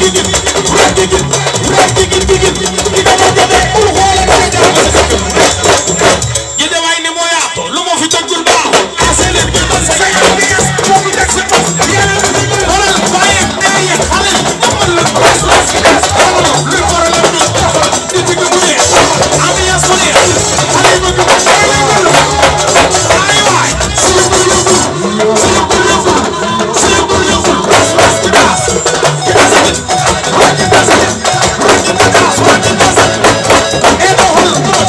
Géejawaay ne moo yaatu lu ma fi tëggul baaxul ase leen gi ba sa ambiance moo fi teg sa tos xoolal waaye dee xale amal la bes bes bes xoolal luy problème bi di digg bu neex ambiance bu neex xale yi bëgg ay waay suñu bul yëngul suñu bul yëngul suñu bul yëngul bes bes di daas di daas di daas di daas di daas e doxal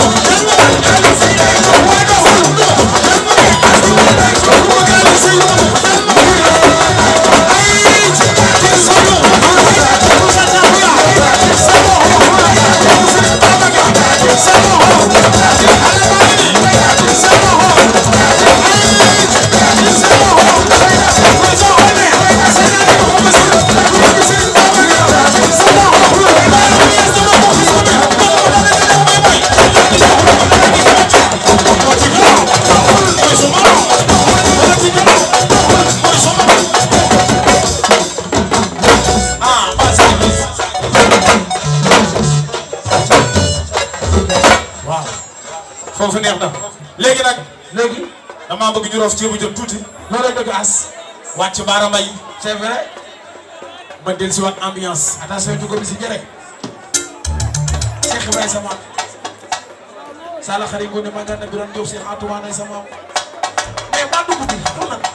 waaw foofu neex na léegi nag léegi damaa bëgg ñu roof ceebu jën tuuti loolu dëgg as wàcc baara mbay c'est vrai ma del si waat ambiance attention jugo bi si jëre Cheikh Ibrahima sama sala xari ngone ma gànna biram Diop Cheikh Atoumane sama mais maa dugg bi pour nag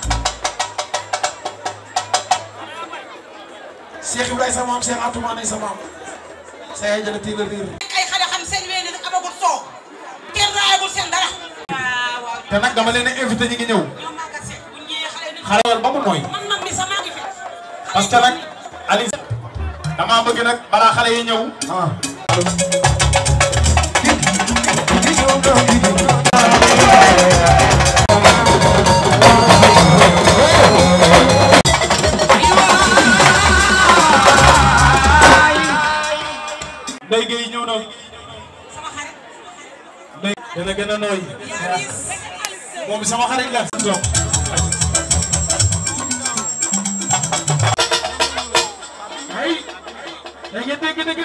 Cheikh Ibrahima sama am Cheikh Atoumane sama am sa yaay jële tiila riir ay xale xam seen wéy nag amagul soow kenn raayagul seen dara. waaw waaw te nag dama leen a invité ñi ngi ñëw ñoom maa ngi seet bu ñu ñëwee xale yi xarawal ba mu nooy man man mi sax maa ngi fi. parce que nag Aliou damaa bëgg nag balaa xale yi ñëw Ndeye Gueye ñëw na sama xarit. Ndeye dana gën a nooy yaa ngi moom sama xarit la toog ay dégg dégg dégg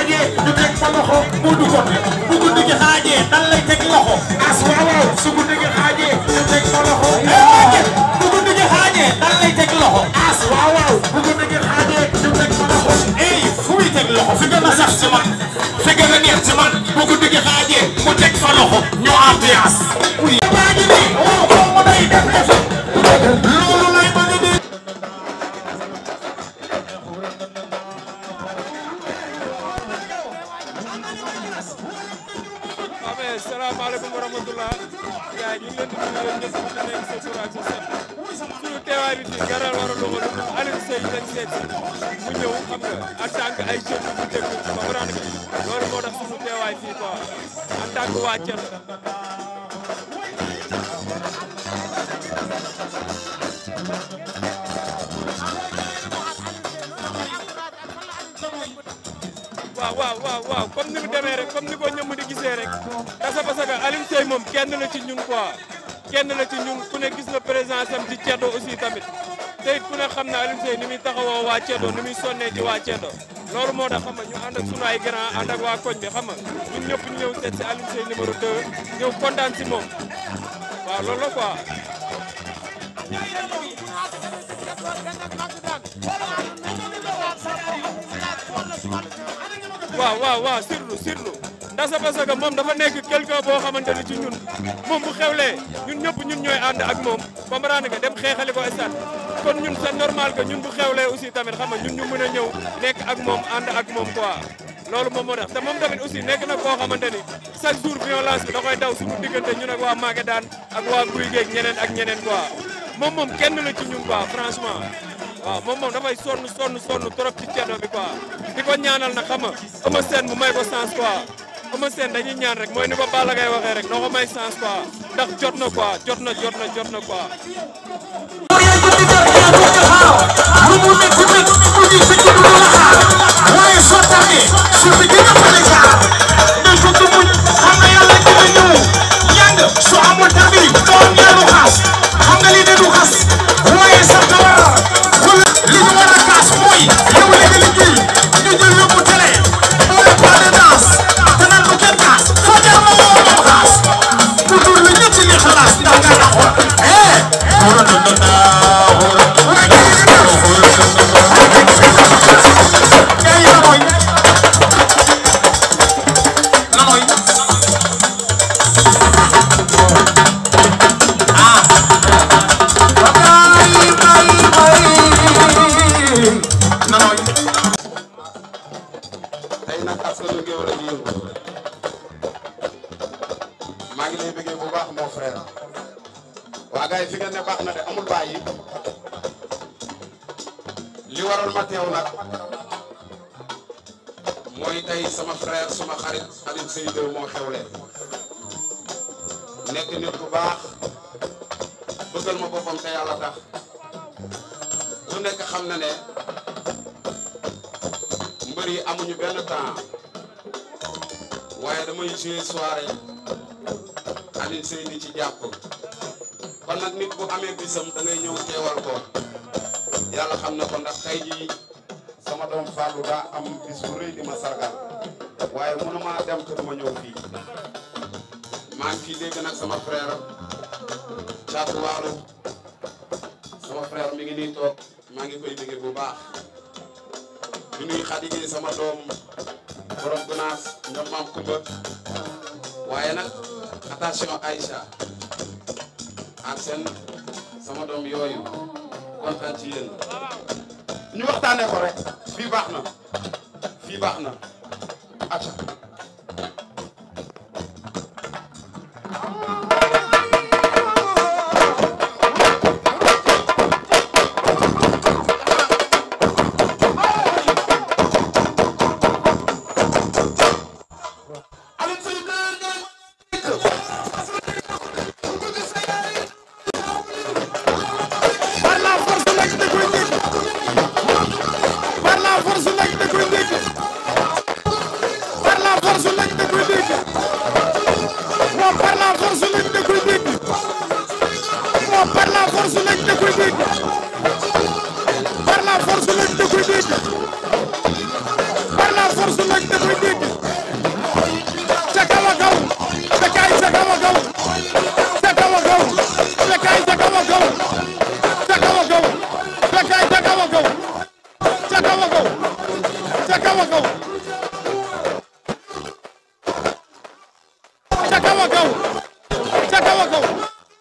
xaajee ñu teg fa loxo mu du ko bu guddi gi xaajee dan lay teg loxo as waaw waaw su guddi gi xaajee ñu teg fa loxo bu guddi gi xaajee dan lay teg loxo as waaw waaw bu guddi gi xaajee ñu teg fa loxo ey fu muy teg loxo fi gën a sax ci man fi gën a neex ci man bu guddi gi xaajee mu teg fa loxo ñu ambiance baa ngi nii waaw waaw mu day def effet loolu lay bëgg di waaw mais salaamaaleykum wa rahmatulah gars yi ñu ngi leen di nuyu yéen ñëpp di nekk sa tur ak sa sant suñu teewaay bi fii dara war a doxal Aliou Seye lañ seet si mu ñëw xam nga en tant que ay jeunes yu dégg comprendre nga loolu moo tax suñu teewaay fii quoi en tant que waa Thiel. waaw waaw waaw waaw comme ni mu demee rek comme ni ko ñëmm di gisee rek kasa parce que Alioune Seye moom kenn la ci ñun quoi kenn la ci ñun ku ne gis na présence am ci Ceddo aussi tamit te it ku ne xam na Alioune Seye ni muy taxawoo waa Ceddo ni muy sonnee ci waa Ceddo loolu moo tax xam nga ñu ànd ak sunu ay grand ànd ak waa koñ bi xam nga ñun ñëpp ñu ñëw seet si Alioune Seye numéro 2 ñëw kontaan si moom waaw loolu la quoi. waaw waaw waaw surtout surtout ndax c'est parce que moom dafa nekk quelqu'un boo xamante ni ci ñun moom bu xewlee ñun ñëpp ñun ñooy ànd ak moom comprendre nga dem xeexali ko stade kon ñun c'est normal que ñun bu xewlee aussi tamit xam nga ñun ñu mën a ñëw nekk ak moom ànd ak moom quoi loolu moom moo tax te moom tamit aussi nekk na koo xamante ni chaque jour violence bi da koy daw suñu diggante ñun ak waa Maguette ak waa Guy Geeg ñeneen ak ñeneen quoi moom moom kenn la ci ñun quoi franchement waaw moom moom dafay sonn sonn sonn trop ci ceddo bi quoi di ko ñaanal na xam nga Eumeu Sène mu may ko sens quoi Eumeu Sène dañuy ñaan rek mooy ni ko Balla Gaye waxee rek noo ko may sens quoi ndax jot na quoi jot na jot na jot na quoi. lu mu métti métti mu ngi fi dugg la xaar waaye soo tàmmee su fi gën a mën a jaar dañ ko ko muñ xam nga yàlla dina ñëw yàng su amul tamit doom ñaanu xaas xam nga lii de du xas waaye sax na war wala li ñu war a kaas mooy yow li nga liggéey ñu jël yóbbu télé boole pas de danse te naan bu kenn kaas foo jaar ma woo moom xaas mu dur la ñett li xalaas ndax nga na xool eh wóor na na naa wóor Yaay na mooy na mooy ah bay bay bay na mooy tey nag askanu Géwël a ngi yëngu maa ngi lay bëggee bu baax mon frère waa gars yi fi ngeen ne baax na de amul bàyyi li waral ma teew nag mooy tey sama frère suma xarit Alioune Seye 2 moo xewle nekk nit bu baax bëggal ma boppam te yàlla tax ku nekk xam na ne mbër yi amuñu benn temps waaye damay jouer soirée Alioune Seye di ci jàpp kon nag nit bu amee bisam da ngay ñëw teewal ko yàlla xam na ko ndax tey jii sama doom Fallou daa am bis bu rëy di ma sargal waaye mënuma dem te duma ñëw fii maa ngi fii dégg nag sama frère Thiatou Walo sama frère mi ngi nii toog maa ngi koy bëggee bu baax di nuyu Khady Gueye sama doom borom gunaas ñoom maam Kumba waaye nag attention Aïcha ak seen sama doom yooyu kontaan ci yéen ñu waxtaanee ko rek fii baax na fii baax na acca par la force nag da koy dégg par la force nag da koy dégg par la force nag da koy dégg moom par la force nag da koy dégg moom par la force nag da koy dégg par la force nag da koy dégg par la force nag da koy dégg ca kaw a kaw Bécaye ca kaw a kaw ca kaw a kaw Bécaye ca kaw a kaw ca kaw a kaw Bécaye ca kaw a kaw ca kaw a kaw ca kaw a kaw ca kaw a kaw ca kaw a kaw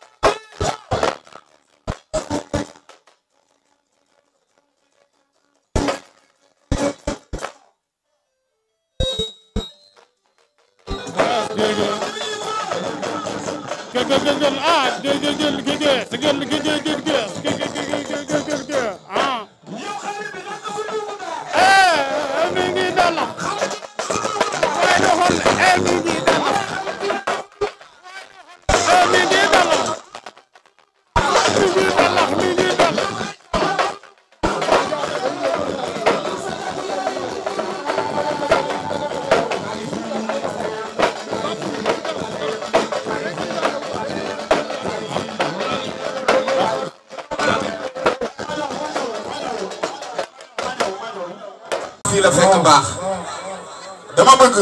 ah ah eh mi ngi dala waaye doxal eh mi ngi dala eh mi ngi dala mi ngi dala mi ngi dala fii la fekk baax dama bëgg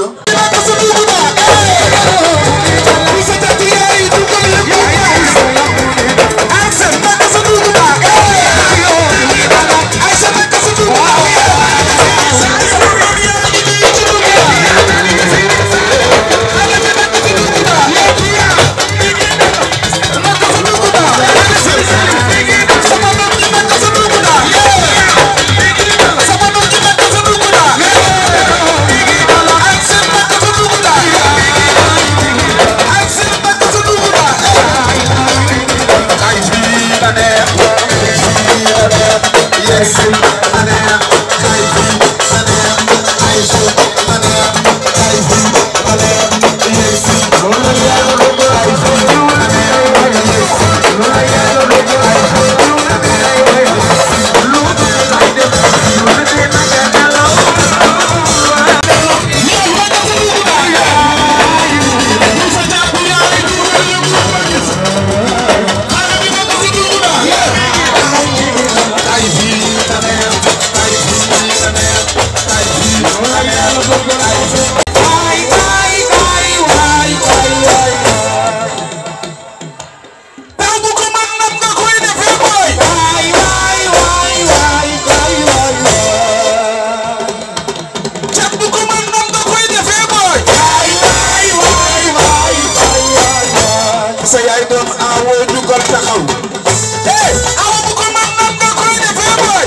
sa yaay doon awoo jugal taxaw hey awa bu ko man nan nga koy defee boy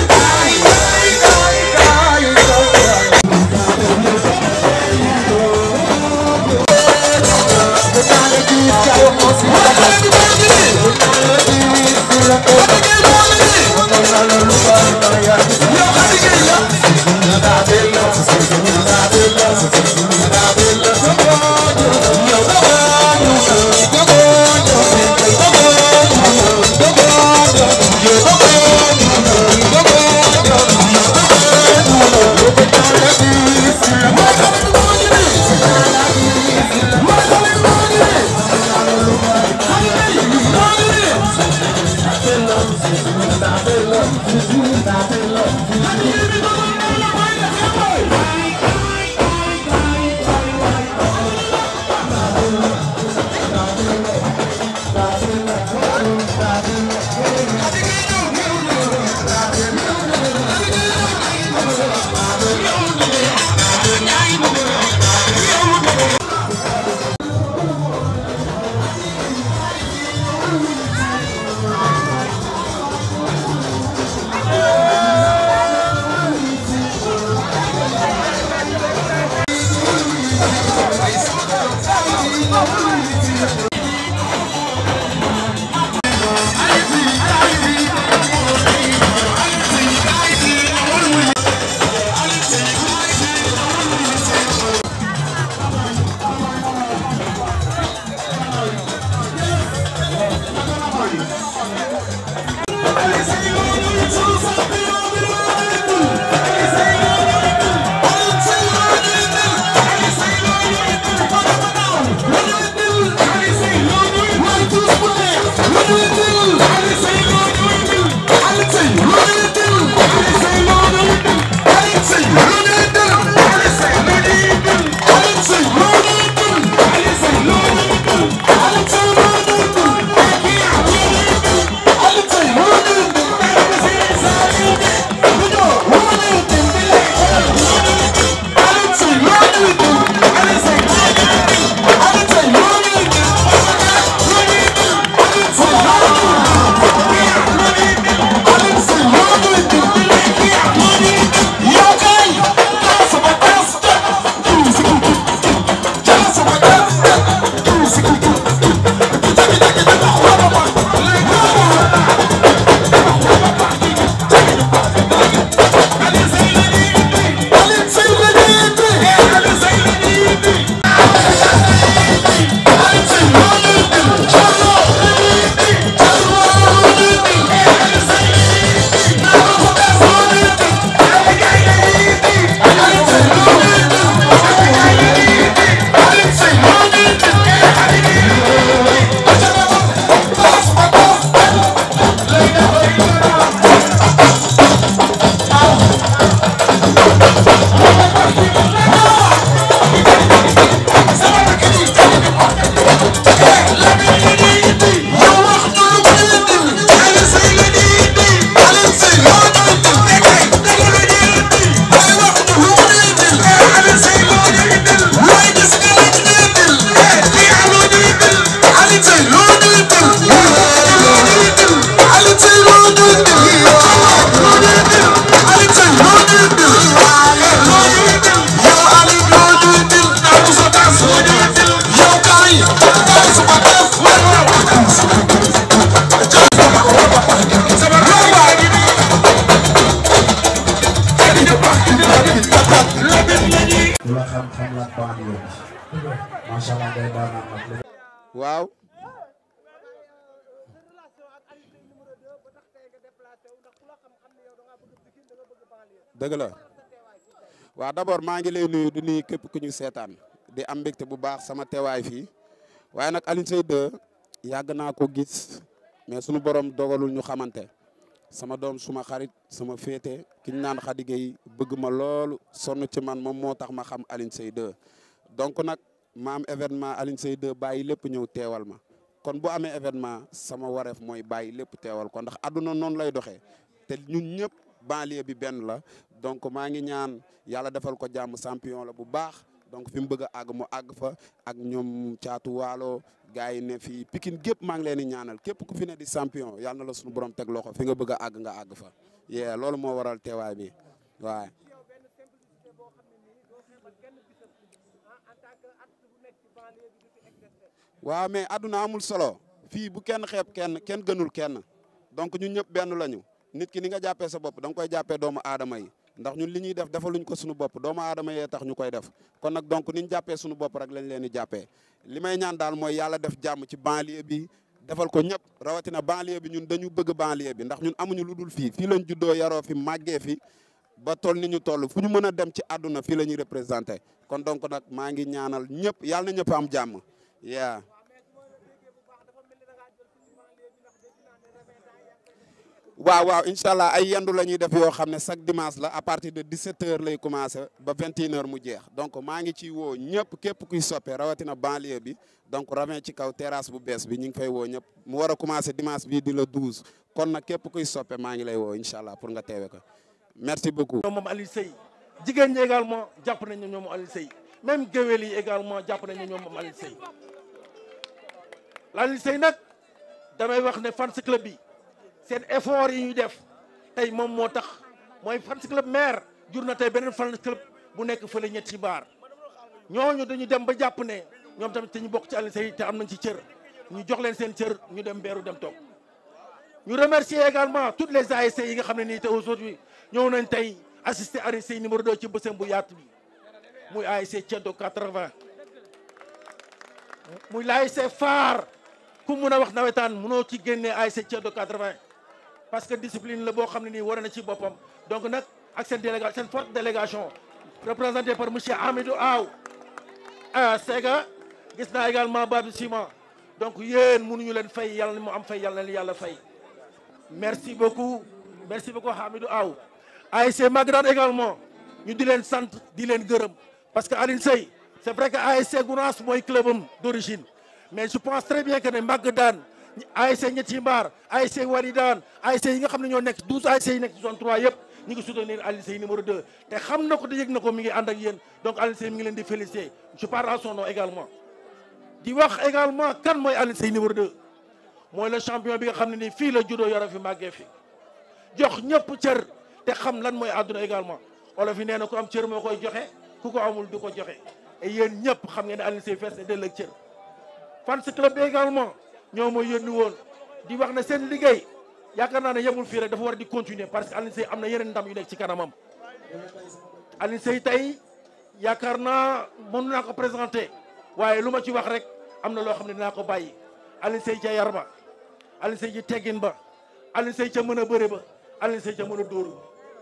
xam xam la banlieue bi macha allah ngay daanaan nag waaw dëgg la waaw d'abord maa ngi lay nuyu di nuyu képp ku ñu seetaan di am mbégte bu baax sama teewaay fii waaye nag Alioune Seye 2 yàgg naa ko gis mais sunu borom dogalul ñu xamante sama doom suma xarit sama féete ki ñu naan Khady Gueye bëgg ma loolu sonn ci man moom moo tax ma xam Alioune Seye 2 donc nag ma am événement Alioune Seye 2 bàyyi lépp ñëw teewal ma kon bu amee événement sama wareef mooy bàyyi lépp teewal ko ndax àdduna noonu lay doxee te ñun ñëpp banlieue bi benn la donc maa ngi ñaan yàlla defal ko jàmm champion la bu baax donc fi mu bëgg a àgg mu àgg fa ak ñoom caatu waalo gars yi ne fii Pikine gépp maa ngi leen di ñaanal képp ku fi ne di champion yàlla na la suñu borom teg loxo fi nga bëgg a àgg nga àgg fa yee loolu moo waral teewaay bi waaye waaw mais àdduna amul solo fii bu kenn xeeb kenn kenn gënul kenn donc ñun ñëpp benn lañu nit ki ni nga jàppee sa bopp da nga koy jàppee doomu aadama yi ndax ñun li ñuy def defaluñ ko suñu bopp doomu aadama yee tax ñu koy def kon nag donc ni ñu jàppee suñu bopp rek lañ leen di jàppee li may ñaan daal mooy yàlla def jàmm ci banlieue bi defal ko ñëpp rawatina banlieue bi ñun dañu bëgg banlieue bi ndax ñun amuñu lu dul fii fii lañ juddoo yaroo fi màggee fi ba toll ni ñu toll fu ñu mën a dem ci àdduna fii la ñuy représenté kon donc nag maa ngi ñaanal ñëpp yàlla na ñëpp am jàmm yaa waaw waaw incha allah ay yendu la ñuy def yoo xam ne chaque dimanche la à partir de 17h lay commencé ba 21h mu jeex donc maa ngi ciy woo ñëpp képp kuy soppe rawatina banlieue bi donc ravin ci kaw terrasse bu bees bi ñu ngi fay woo ñëpp mu war a commencé dimanche bii di la 12 kon nag képp kuy soppe maa ngi lay woo incha allah pour nga teewe ko merci beaucoup. ñoom moom Alioune Seye jigéen ñi également jàpp nañ ne ñoom Alioune Seye même géwél yi également jàpp nañ ne ñoom moom Alioune Seye Alioune Seye nag damay wax ne fans club bi. seen effort yi ñuy def tey moom moo tax mooy fans club maire jur na tey beneen fans club bu nekk fële ñetti baar ñooñu dañu dem ba jàpp ne ñoom tamit te ñu bokk ci Alioune Seye te am nañ ci cër ñu jox leen seen cër ñu dem beeru dem toog ñu remercier également toutes les ASC yi nga xam ne nii te aujourd'hui ñëw nañ tey assister Alioune Seye numéro 2 ci bësam bu yaatu bi muy ASC Ceddo 80 muy l'ASC phare ku mun a wax nawetaan munoo ci génnee ASC Ceddo 80 parce que discipline la boo xam ne nii war na ci boppam donc nag ak seen délégation seen forte délégation représentée par monsieur Amidou Aw ah Sega gis naa également Babou Ciment donc yéen mënuñu leen fay yàlla na mu am fay yàlla na leen yàlla fay merci beaucoup merci beaucoup Amidou Aw ASC Magdane également ñu di leen sant di leen gërëm parce que Alioune Seye c'est vrai que ASC Gounass mooy clubam d'origine mais je pense très bien que ne Magdane ASC ñetti mbaar ASC Walidane ASC yi nga xam ne ñoo nekk 12 ASC yi nekk ci zone 3 yëpp ñu ngi soutenir Alioune Seye numéro 2 te xam na ko te yëg na ko mi ngi ànd ak yéen donc Alioune Seye mi ngi leen di féliciter je parle à son nom également di wax également kan mooy Alioune Seye numéro 2 mooy le champion bi nga xam ne nii fii la juddoo yoro fi màggee fi jox ñëpp cër te xam lan mooy àdduna également olof yi nee na ku am cër moo koy joxe ku ko amul du ko joxe et yéen ñëpp xam ngeen ne Alioune Seye fees ne dell ak cër fans club bi également ñoo mooy yónni woon di wax ne seen liggéey yaakaar naa ne yemul fii rek dafa war di continuer parce que Alioune Seye am na yeneen ndam yu nekk ci kanamam Alioune Seye tey yaakaar naa mën naa ko présenter waaye lu ma ci wax rek am na loo xam ne dinaa ko bàyyi Alioune Seye ca yar ba Alioune Seye ci teggin ba Alioune Seye ca mën a bëre ba Alioune Seye ca mën a dóoru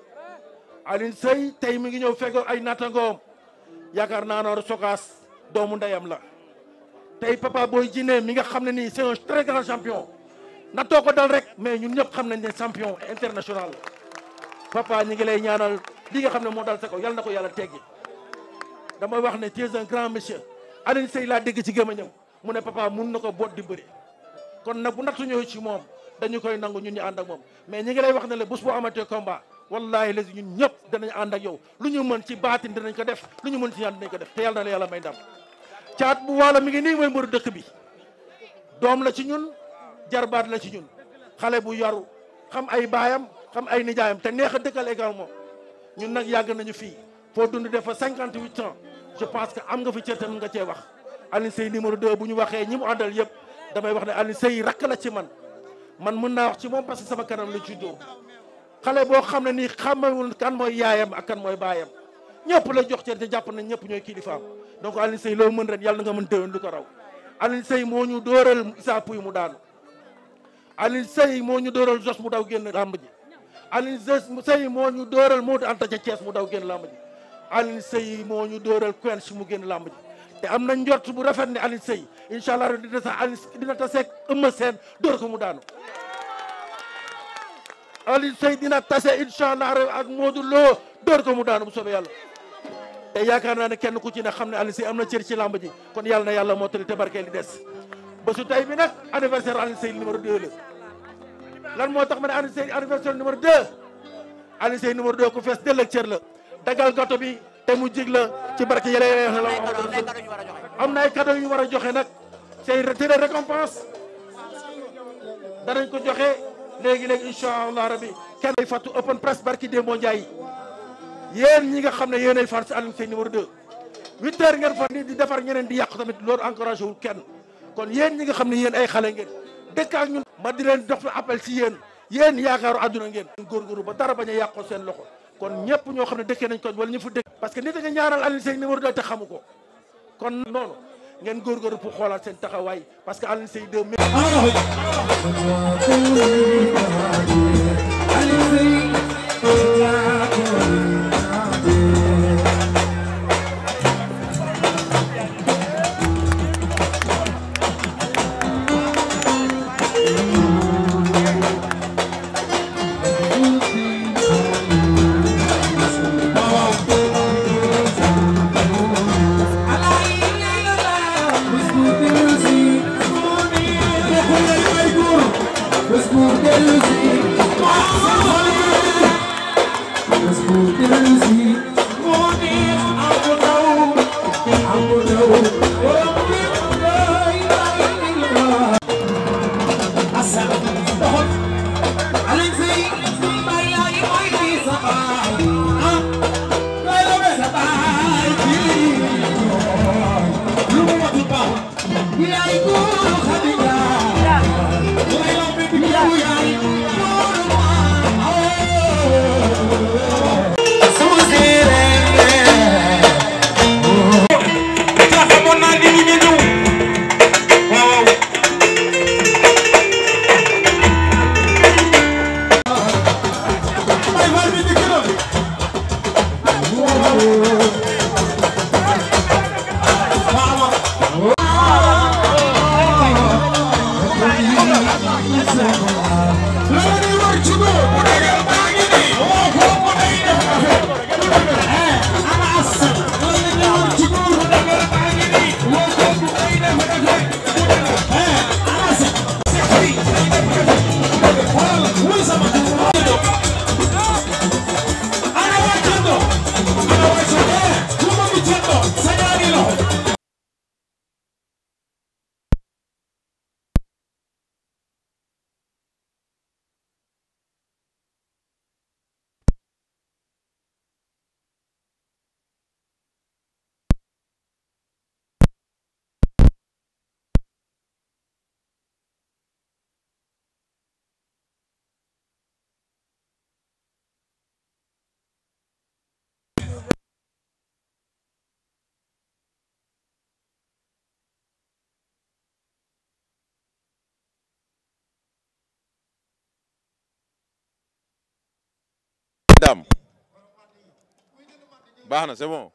Alioune Seye tey mi ngi ñëw fekk ay nattangoom yaakaar naa noor sokaas doomu ndeyam la tey Papa Boy Djiné mi nga xam ne nii c'est un très grand champion na too ko dal rek mais ñun ñëpp xam nañ ne champion international papa ñi ngi lay ñaanal li nga xam ne moo dal sa kaw yàlla na ko yàlla teggi damay wax ne tu es un grand monsieur Alioune Seye laa dégg ci gémmiñam mu ne papa mun na ko boot di bëri kon nag bu nattu ñëw ci moom dañu koy nangu ñun ñu ànd ak moom mais ñi ngi lay wax ne la bés boo amatee combat wallahi les ñun ñëpp danañ ànd ak yow lu ñu mën ci baatin dinañ ko def lu ñu mën ci ñaan dinañ ko def te yàlla na la yàlla may ndam caat bu waalo mi ngi nii mooy mbëru dëkk bi doom la ci ñun jarbaat la ci ñun xale bu yaru xam ay baayam xam ay nijaayam te neex a dëkkal également ñun nag yàgg nañu fii foo dund def fa cinquante huit ans je pense que am nga fi cër tamit nga cee wax Alioune Seye numéro 2 bu ñu waxee ñi mu àndal yëpp damay wax ne Alioune Seye rakk la ci man man mën naa wax ci moom parce que sama kanam la juddoo xale boo xam ne nii xamewul kan mooy yaayam ak kan mooy baayam ñëpp la jox cër te jàpp nañ ñëpp ñooy kilifaam donc Alioune Seye loo mën ren yàlla nga mën déwén lu ko raw Alioune Seye moo ñu dóoral Issa Pouye mu daanu Alioune Seye moo ñu dóoral Jos mu daw génn làmb ji Alioune Seye moo ñu dóoral Modou Anta ca Thiès mu daw génn làmb ji Alioune Seye moo ñu dóoral Quench mu génn làmb ji te am na njort bu rafet ne Alioune Seye incha allah dina sax Alioune dina taseeg Eumeu Sène dóor ko mu daanu Alioune Seye dina tase incha allah ak Modou Lo dóor ko mu daanu bu soobee yàlla te yaakaar naa ne kenn ku ci ne xam ne Alioune Seye am na cër ci làmb ji kon yàlla na yàlla mottali te barkeel li des ba su tey bi nag anniversaire Alioune Seye numéro 2 la lan moo tax ma ne Alioune Seye anniversaire numéro 2 Alioune Seye numéro 2 ku fees dell ak cër la dagal gato bi te mu jig la ci barke yële la am na ay cadeau yu war a joxe nag c'est des récompenses danañ ko joxe léegi léegi incha allah rabi kenn ay fàttu open press barki Demba Ndiaye yéen ñi nga xam ne yéenay fan si Alioune Seye numéro 2 huit heures ngeen fa ni di defar ñeneen di yàqu tamit loolu encouragé wul kenn kon yéen ñi nga xam ne yéen ay xale ngeen dëkk ak ñun ma di leen dox appel si yéen yéen yaakaaru àdduna ngeen góorgóorlu ba dara bañ a yàqoo seen loxo kon ñëpp ñoo xam ne dëkkee nañ ko wala ñu fa dëkk parce que nit a nga ñaanal Alioune Seye numéro 2 te xamu ko kon noonu ngeen góorgóorlu pour xoolaat seen taxawaay parce que Alioune Seye 2 dam baax na c'est bon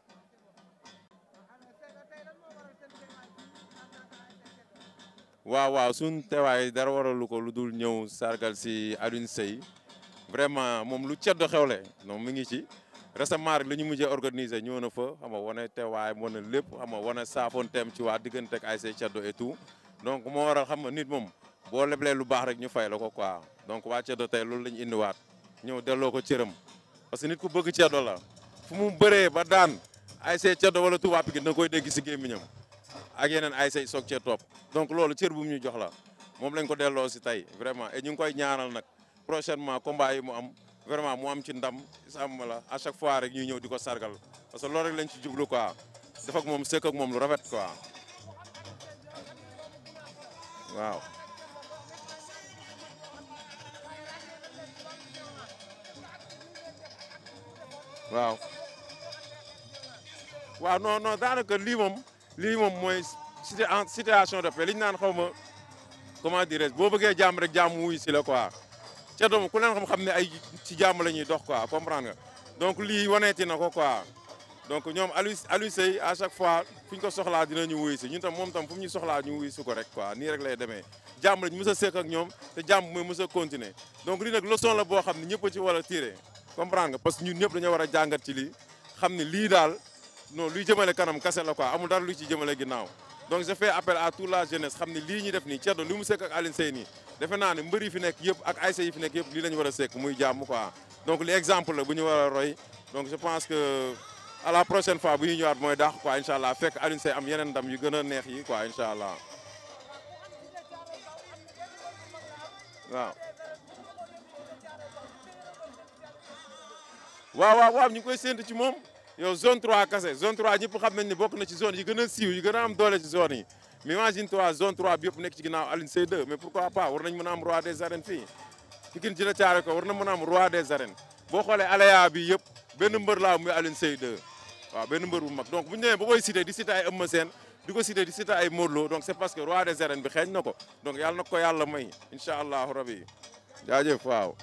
waaw waaw suñ teewaay dara waralu ko lu dul ñëw sargal si Alioune Seye vraiment moom lu ceddo xewle non mi ngi ci récemment rek la ñu mujjee organiser ñëw na fa xam nga wane teewaay wane lépp xam nga wane saafonteem ci waa diggante ak ay say ceddo et tout donc moo waral xam nga nit moom boo leblee lu baax rek ñu fay la ko quoi donc waa ceddo tey loolu la ñu indiwaat ñëw delloo ko cëram parce que nit ku bëgg ceddo la fu mu bëree ba daan ay say ceddo wala Touba Pikine na koy dégg si gémmiñam ak yeneen ay say soog cee topp donc loolu cër bu mu ñu jox la moom lañ ko delloo si tey vraiment et ñu ngi koy ñaanal nag prochainement combat yi mu am vraiment mu am ci ndam sàmm la à chaque fois rek ñuy ñëw di ko sargal parce que loolu rek lañ ci jublu quoi def ak moom sëkk ak moom lu rafet quoi waaw. waaw waaw non non daanaka lii moom lii moom mooy cité en situation de paix li ñu naan xaw ma comment dirais boo bëggee jàmm rek jàmm wuy si la quoi ca doom ku leen xam-xam ne ay ci jàmm la ñuy dox quoi comprendre nga donc lii waneeti na ko quoi donc ñoom Aliou Aliou Seye à chaque fois fu ñu ko soxlaa dinañu wuy si ñun tam moom tam fu mu ñu soxlaa ñu wuy si ko rek quoi nii rek lay demee jàmm lañ mës a sekk ak ñoom te jàmm mooy mës a continuer donc lii nag leçon la boo xam ne ñëpp a ci war a tiré comprendre nga parce que ñun ñëpp dañoo war a jàngat ci lii xam ne lii daal non luy jëmale kanam kase la quoi amul dara luy ci jëmale ginnaaw donc je fais appel à toute la jeunesse xam ne lii ñu def nii Thierno li mu sekk ak Alioune Seye nii defe naa ne mbër yi fi nekk yëpp ak ASC yi fi nekk yëpp lii la ñu war a sekk muy jàmm quoi donc li exemple la bu ñu war a roy donc je pense que à la prochaine fois bu ñuy ñëwaat mooy daax quoi incha allah fekk Alioune Seye am yeneen ndam yu gën a neex yi quoi incha allah waaw. waaw waaw waaw ñu ngi koy séntu ci moom yow zone 3 kase zone 3 ñëpp xam nañ ne bokk na ci zone yi gën a siiw yi gën a am doole ci zone yi mais imagine toi zone 3 bi yëpp nekk ci ginnaaw Alioune Seye 2 mais pourquoi pas war nañ mën a am roi des arènes fii Pikine ci la caare ko war na mën a am roi des arènes boo xoolee aléa bi yëpp benn mbër laa muy Alioune Seye 2 waaw benn mbër bu mag donc bu ñu demee ba koy cité di cité ay Eumeu Sène di ko cité di cité ay Modou Lo donc c'est parce que roi des arènes bi xeeñ na ko donc yàlla na ko yàlla may incha allahu rabi jaajëf waaw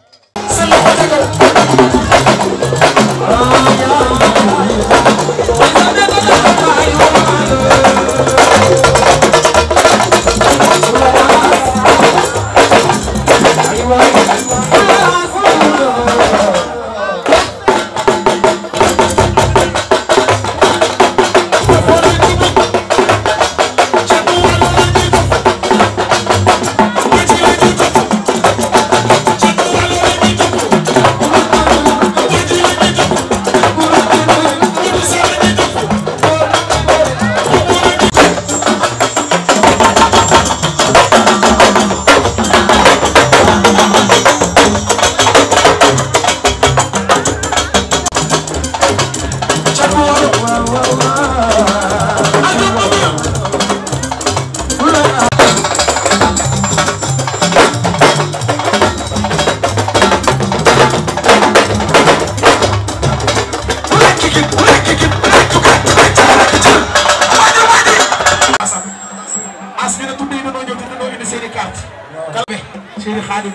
as ñu ne tudd yi dañoo ñëw te dañoo indi seen i carte kalbe seen i xaadim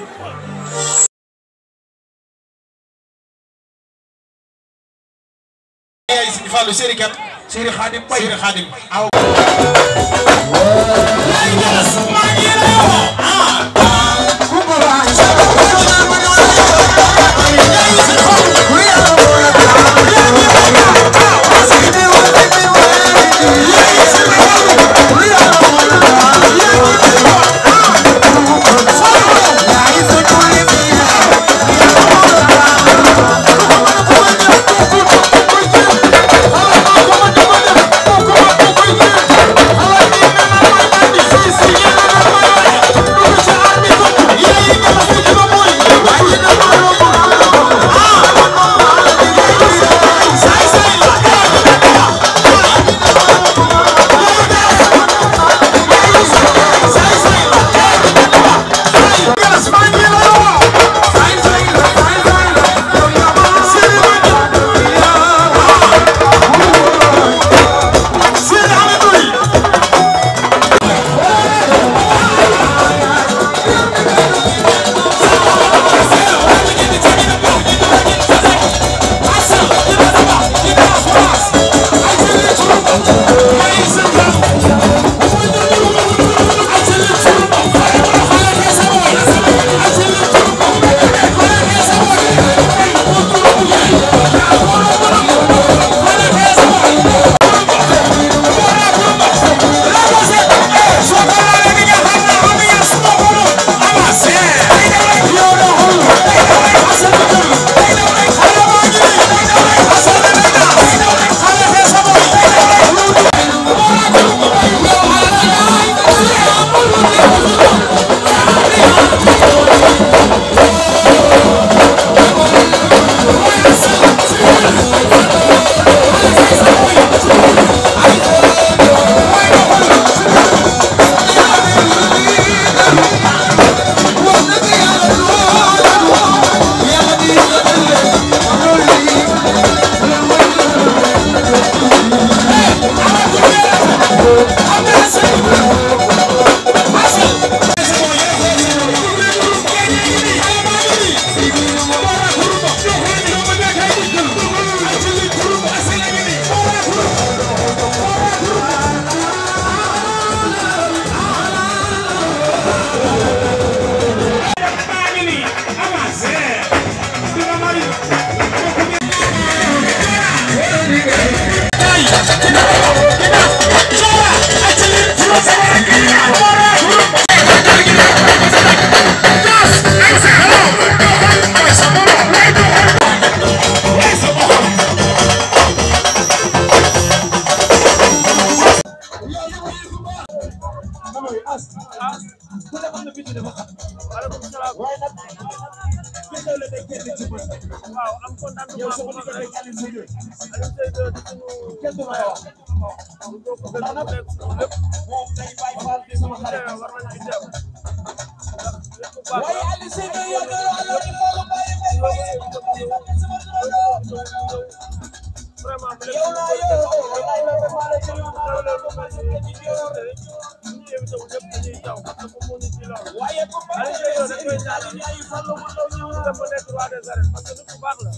ay Sëñ Fallu seen i kat seen i xaadim bay seen i xaadim aw Thank you. waaw am contentement bu mag rek Alioune Seye di suñu kenn du may wax bu ko ko gën a nekk suñu lépp moom day bàyyi faal di sama xarit war nañ ci teew ndax lépp bu baax waaye Alioune Seye day yàgg ala ci loolu bàyyi may bàyyi vraiment mu yow laa yow wallaay la ko faale ci yow xew la lu mel ni ci yow rek ñu invité wu ñëpp dañuy taw parce que moo ñu ci loolu waaye Alioune Seye yow dañ koy ñaanal ay fallu mu ndaw ñëw dem ba nekk roi des arènes parce que nit ku baax la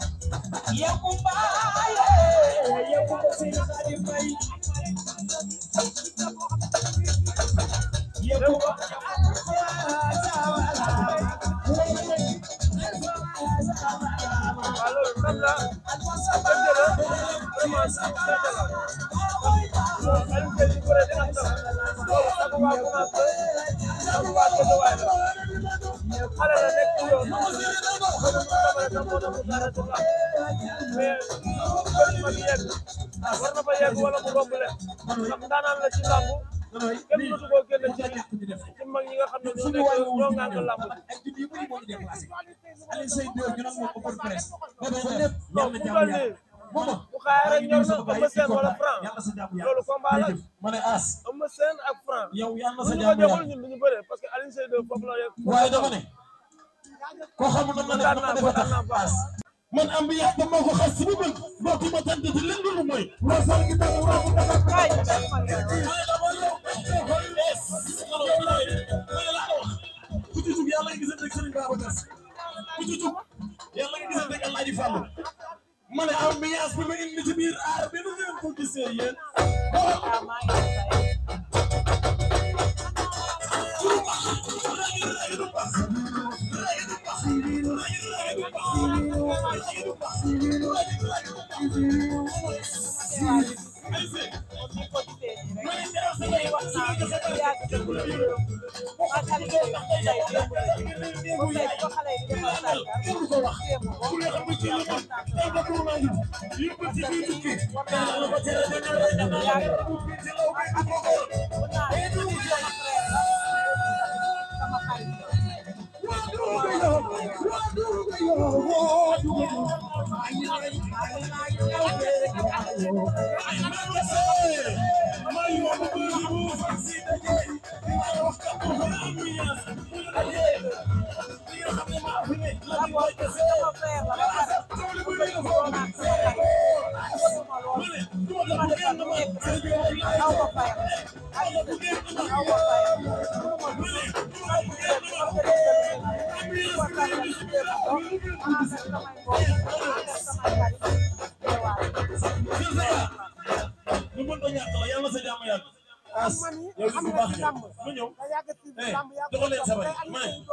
waaw loolu ndam la dëgg la vraiment si dëgg la Alioune Seye di bëre dina ndam loolu sax waa commencé sax waa Guédiawaye la xale la nekk ci yoon bëri mu tamale tam moo tax mu dara ci lamb mais bëri ma di yegg war na fa yegg wala mu romb leen ndax daanaan la ci lamb kenn mënatu koo génne ci ci mag ñi nga xam ne ñoo nekk ñoo ngànk lamb ji non fu mu toll nii bu xaayee rek ñor na Eumeu Sène wala Franc loolu combat la Eumeu Sène ak Franc yow yàlla na bu sa ñu ko jàmm joxul yàgg ñun du ñu bëree parce que Alioune Seye 2 foofu la yegg waaye dama ne koo xamul na ma ne kontaan ma naa defa tax kontaan naa baax man ambiance ba moo ko xas si bu bëgg dootuma tànn ci lenn lu mooy wasal gi tax waa mu tax ku ci jug yàlla nga gisante ak Serigne Babacar Sy ku ci jug yàlla nga gisante ak Alaaji Fàllu ma ne ambiance bi ma indi ci biir aar bi nu ngeen ko gisee yéen lu mën a ñàkk la yàlla sa jàmm yàgg as yow li bu baax yow mu ñëw eh joxo leen sabar yi ma ne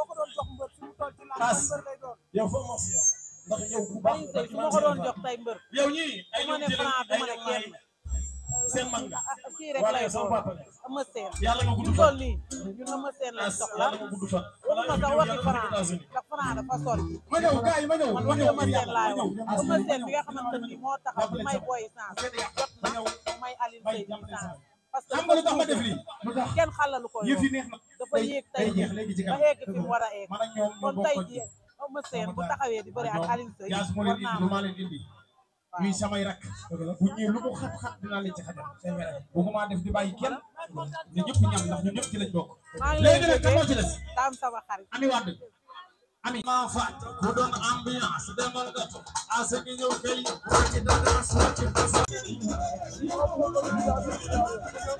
as yow foo mos yow ndax yow bu baax Alioune Seye su ma ko doon jox tey mbër yow ñii ay ma ñoom ne jëlee Franc ay du ma ne ñoom kenn seen mag nga kii rek wala lay yow sama doon papa nga Eumeu Sène yàlla nga gudd ñu fan toll nii ñun Eumeu Sène lañ as soxla yàlla nga gudd fan waxuma sax waxi Franc États-Unis ndax Franc dafa sori ma ñëw gars yi ma ñëw man ma waxi ñëw Eumeu Sène laay wax as Eumeu Sène bi nga xamante ni moo taxaw di may boy sens jot na may Alioune Seye bi sens parce que xam nga lu tax ma def lii lu tax kenn xalalu ko yëf yi yoon neex na dafa yéeg tey day jeex léegi ci ba kanam egg fi mu war a egg man ak ñoom ñoo kon bokk tey ko jii Eumeu Sène bu taxawee di bëri ak Alioune Seye yaa su ma war leen naa indi lu ma leen indi ñuy samay rak bu ñëwee lu mu xat-xat dinaa leen ci xajal seen wér bëgguma def di bàyyi kenn ne ñëpp ñam ndax ñun ñëpp ci lañ bokk maa ngi léegi lay nag kan moo ci des daam sama xarit ami wadd ami maa faat ku doon ambiance demal gato asa gi ñëw kay ci dara ci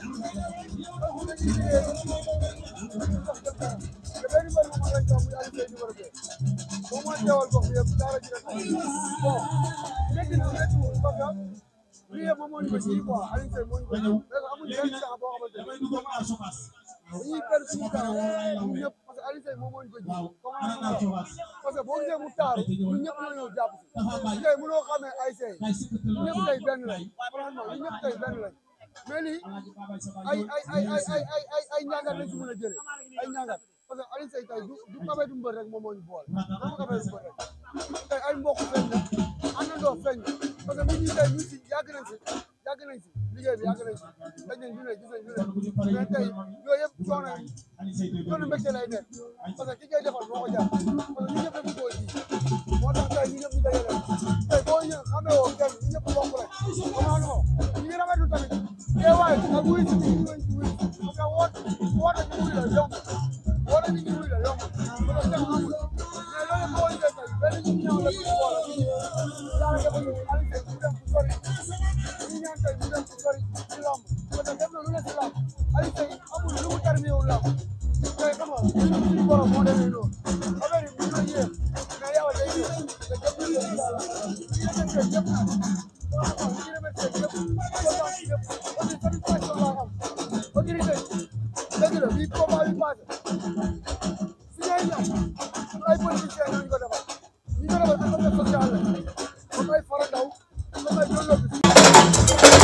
dañuy perdre suñu temps ñun ñëpp parce que Alioune Seye moom moo ñu ko ji parce que boo gisee mu taaru ñun ñëpp ñoo ñëw jàpp si tey mënoo xamee ay sey ñun ñëpp tey benn lañ franchement ñun ñëpp tey benn lañ mais lii ay ay ay ay ay ay ay ay ñàngat lañ si mën a jëlee ay ñàngat parce que Alioune Seye tey du du kabeetu mbër rek moom moo ñu boole dama kabeetu mbër rek tey ay mbokk feeñ na àndandoo feeñ na parce que nit ñi tey ñu si yàgg nañ si yàgg nañ si liggéey bi yàgg nañ si dañ nañ ñu ne gis nañ ñu ne mais tey yooyu yëpp coono yi coono mbégte lay nekk parce que ki koy defal moo ko jar parce que ñu ñëpp dañu koo ji moo tax tey ñu ñëpp ñu dajale tey boo ñëw xamee woo kenn ñu ñëpp bokk rek comment non ñu ngi rafetlu tamit teewaay ak wuy si ñu wuy si wuy parce que woot woote ñu wuy la yomb woote ñu wuy la yomb parce que kenn amul mais loolu boo gisee tey benn ñu ñëw la ñu boole yàlla dafa ñu Alioune Seye ñu dem fu sori ñu ñaan tey ñu dem fu sori ci lamb parce que def na lu ne si lamb Alioune Seye amul lu mu terminé wu lamb tey xam nga ñun suñu borom moo demee noonu affaire yi mën na yéex mais yàlla day ñëw te jëm na leen yàlla ñu remercié ñëpp nag ñu remercié ñëpp kontaan si ñëpp aussi satisfaction laa am autorité dëgg la bii combat bi passé si ñooy ñam ay politiciens ñoo ñu ko defal ñu ko defal dafa def social la comme ay fara ndaw comme ay jollo bi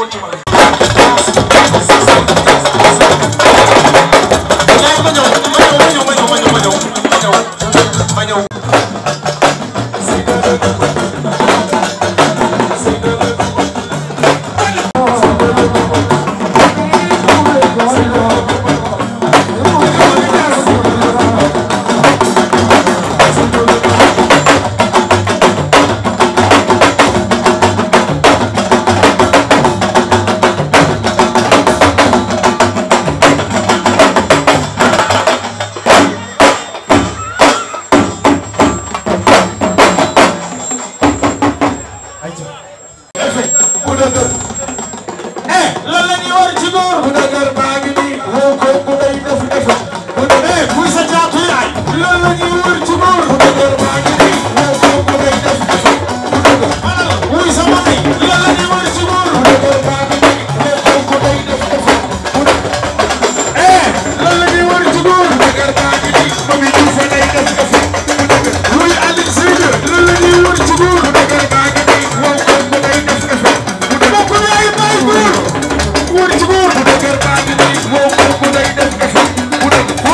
ñëwal ci man. ma ñëw ma ñëw ma ñëw ma ñëw ma ñëw ma ñëw ma ñëw ma ñëw. eh lan la ñuy war ci góor. bu dëgër baa ngi nii woo ko ku day def defe. bu dëgër buy sa jaatu yaay. lan la ñuy war ci góor. bu dëgër baa ngi nii woo ko ku day def defe. bu dëgër alal wuy sa mami. lan la ñuy war ci góor. bu dëgër baa ngi nii woo ko ku day def defe. bu dëgër eh lan la ñuy war ci góor. bu dëgër baa ngi nii mami du fa day def defe. bu dëgër luy Aliou Seydou lan la ñuy war ci góor. bu dëgër baa ngi nii woo ko ku day def defe. bu dëgër bokk yaay bay góor. wóor ci góor bu dëgër baa ngi nii woo ko ku day def defe bu dëgër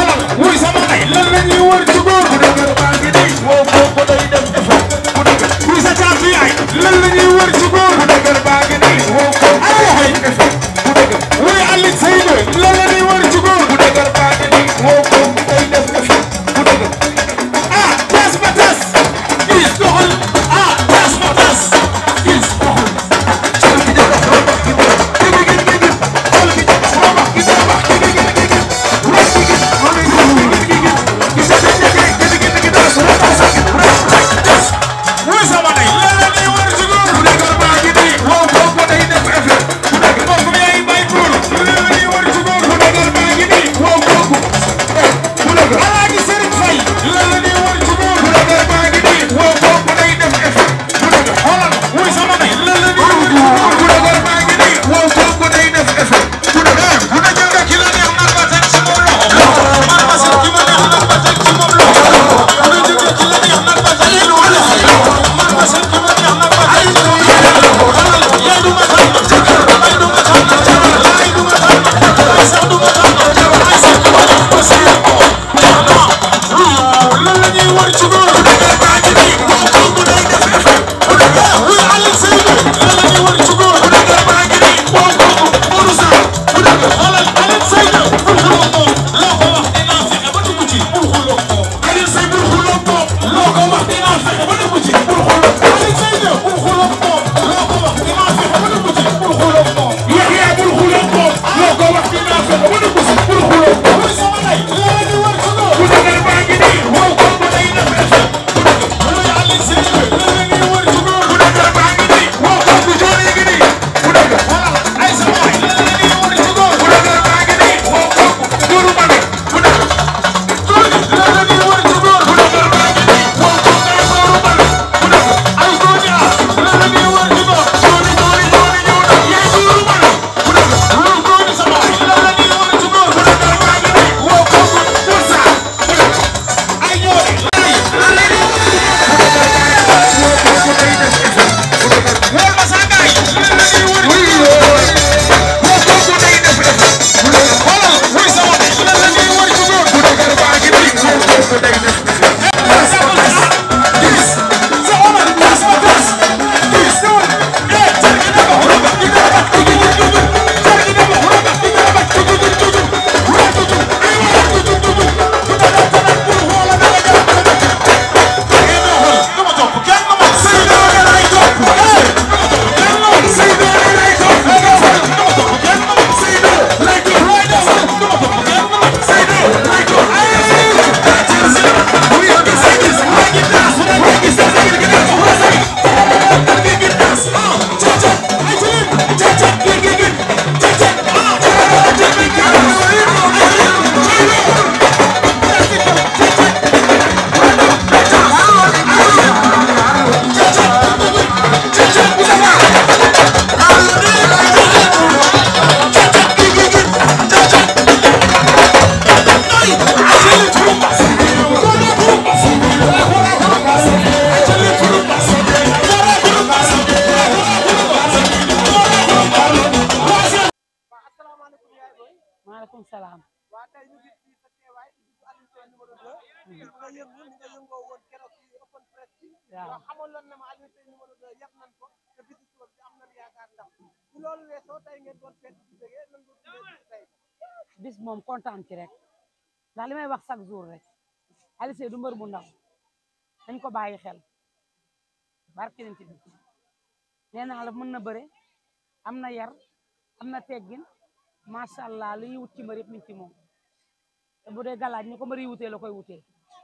maaleykum salaam waa tey ñu gis fii sa teewaay ci bisu Alioune Seye numéro 2 gis nga yëngu ni nga yëngoo woon keroog ci open press bi Waaw. waaw xamoon lan na ma Alioune Seye numéro 2 yàq nañ ko te bisu suba bi am nañ yaakaar ndax bu loolu weesoo tey ngeen doon fekk ci bëggee nan nga tuddee bisu tey bis moom kontaan ci rek ndax li may wax chaque jour rek Alioune Seye du mbër bu ndaw dañ ko bàyyi xel barke nañ ci bi nee naa la mën na bëre am na yar am na teggin macha allah li ñuy wut ci mbër yëpp mi ngi ci moom te bu dee galaaj ni ko mbër yi wutee la koy wutee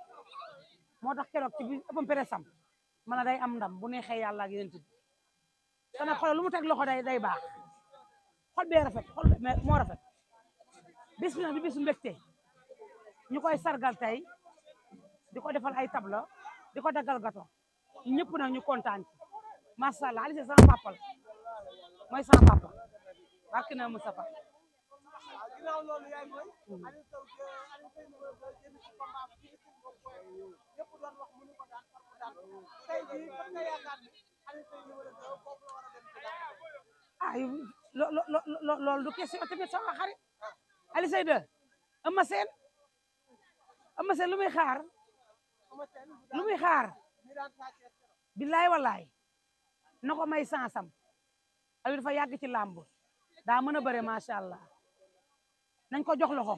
moo tax keroog ci bi ëppam peresam man a day am ndam bu neexee yàlla ak yéen bi te nag xoolal lu mu teg loxo day day baax xol bee rafet xol bee moo rafet bis bi nag di bisu mbégte ñu koy sargal tey di ko defal ay tableau di ko daggal gato ñëpp nag ñu kontaan ci macha allah Alioune Seye sama papa la mooy sama papa barke na Moustapha waaw ginnaaw loolu yaay mooy Alioune Sow Alioune Seye numéro 2 jëm ci combat bi ci boobu koy ñëpp doon wax mënu ko daan far ko daan tey jii fan nga yaakaar ni Alioune Seye numéro 2 foofu la war a dem ci daan ah lo lo lo loolu du question tamit sama xarit Alioune Seye 2 Eumeu Sène Eumeu Sène lu muy xaar Eumeu Sène bu lu daan muy xaar ñi daan saa Thiès keroog billaay wallaay na ko may sansam Aliou dafa yàgg ci làmb daa mën a bëre macha allah nañ ko jox loxo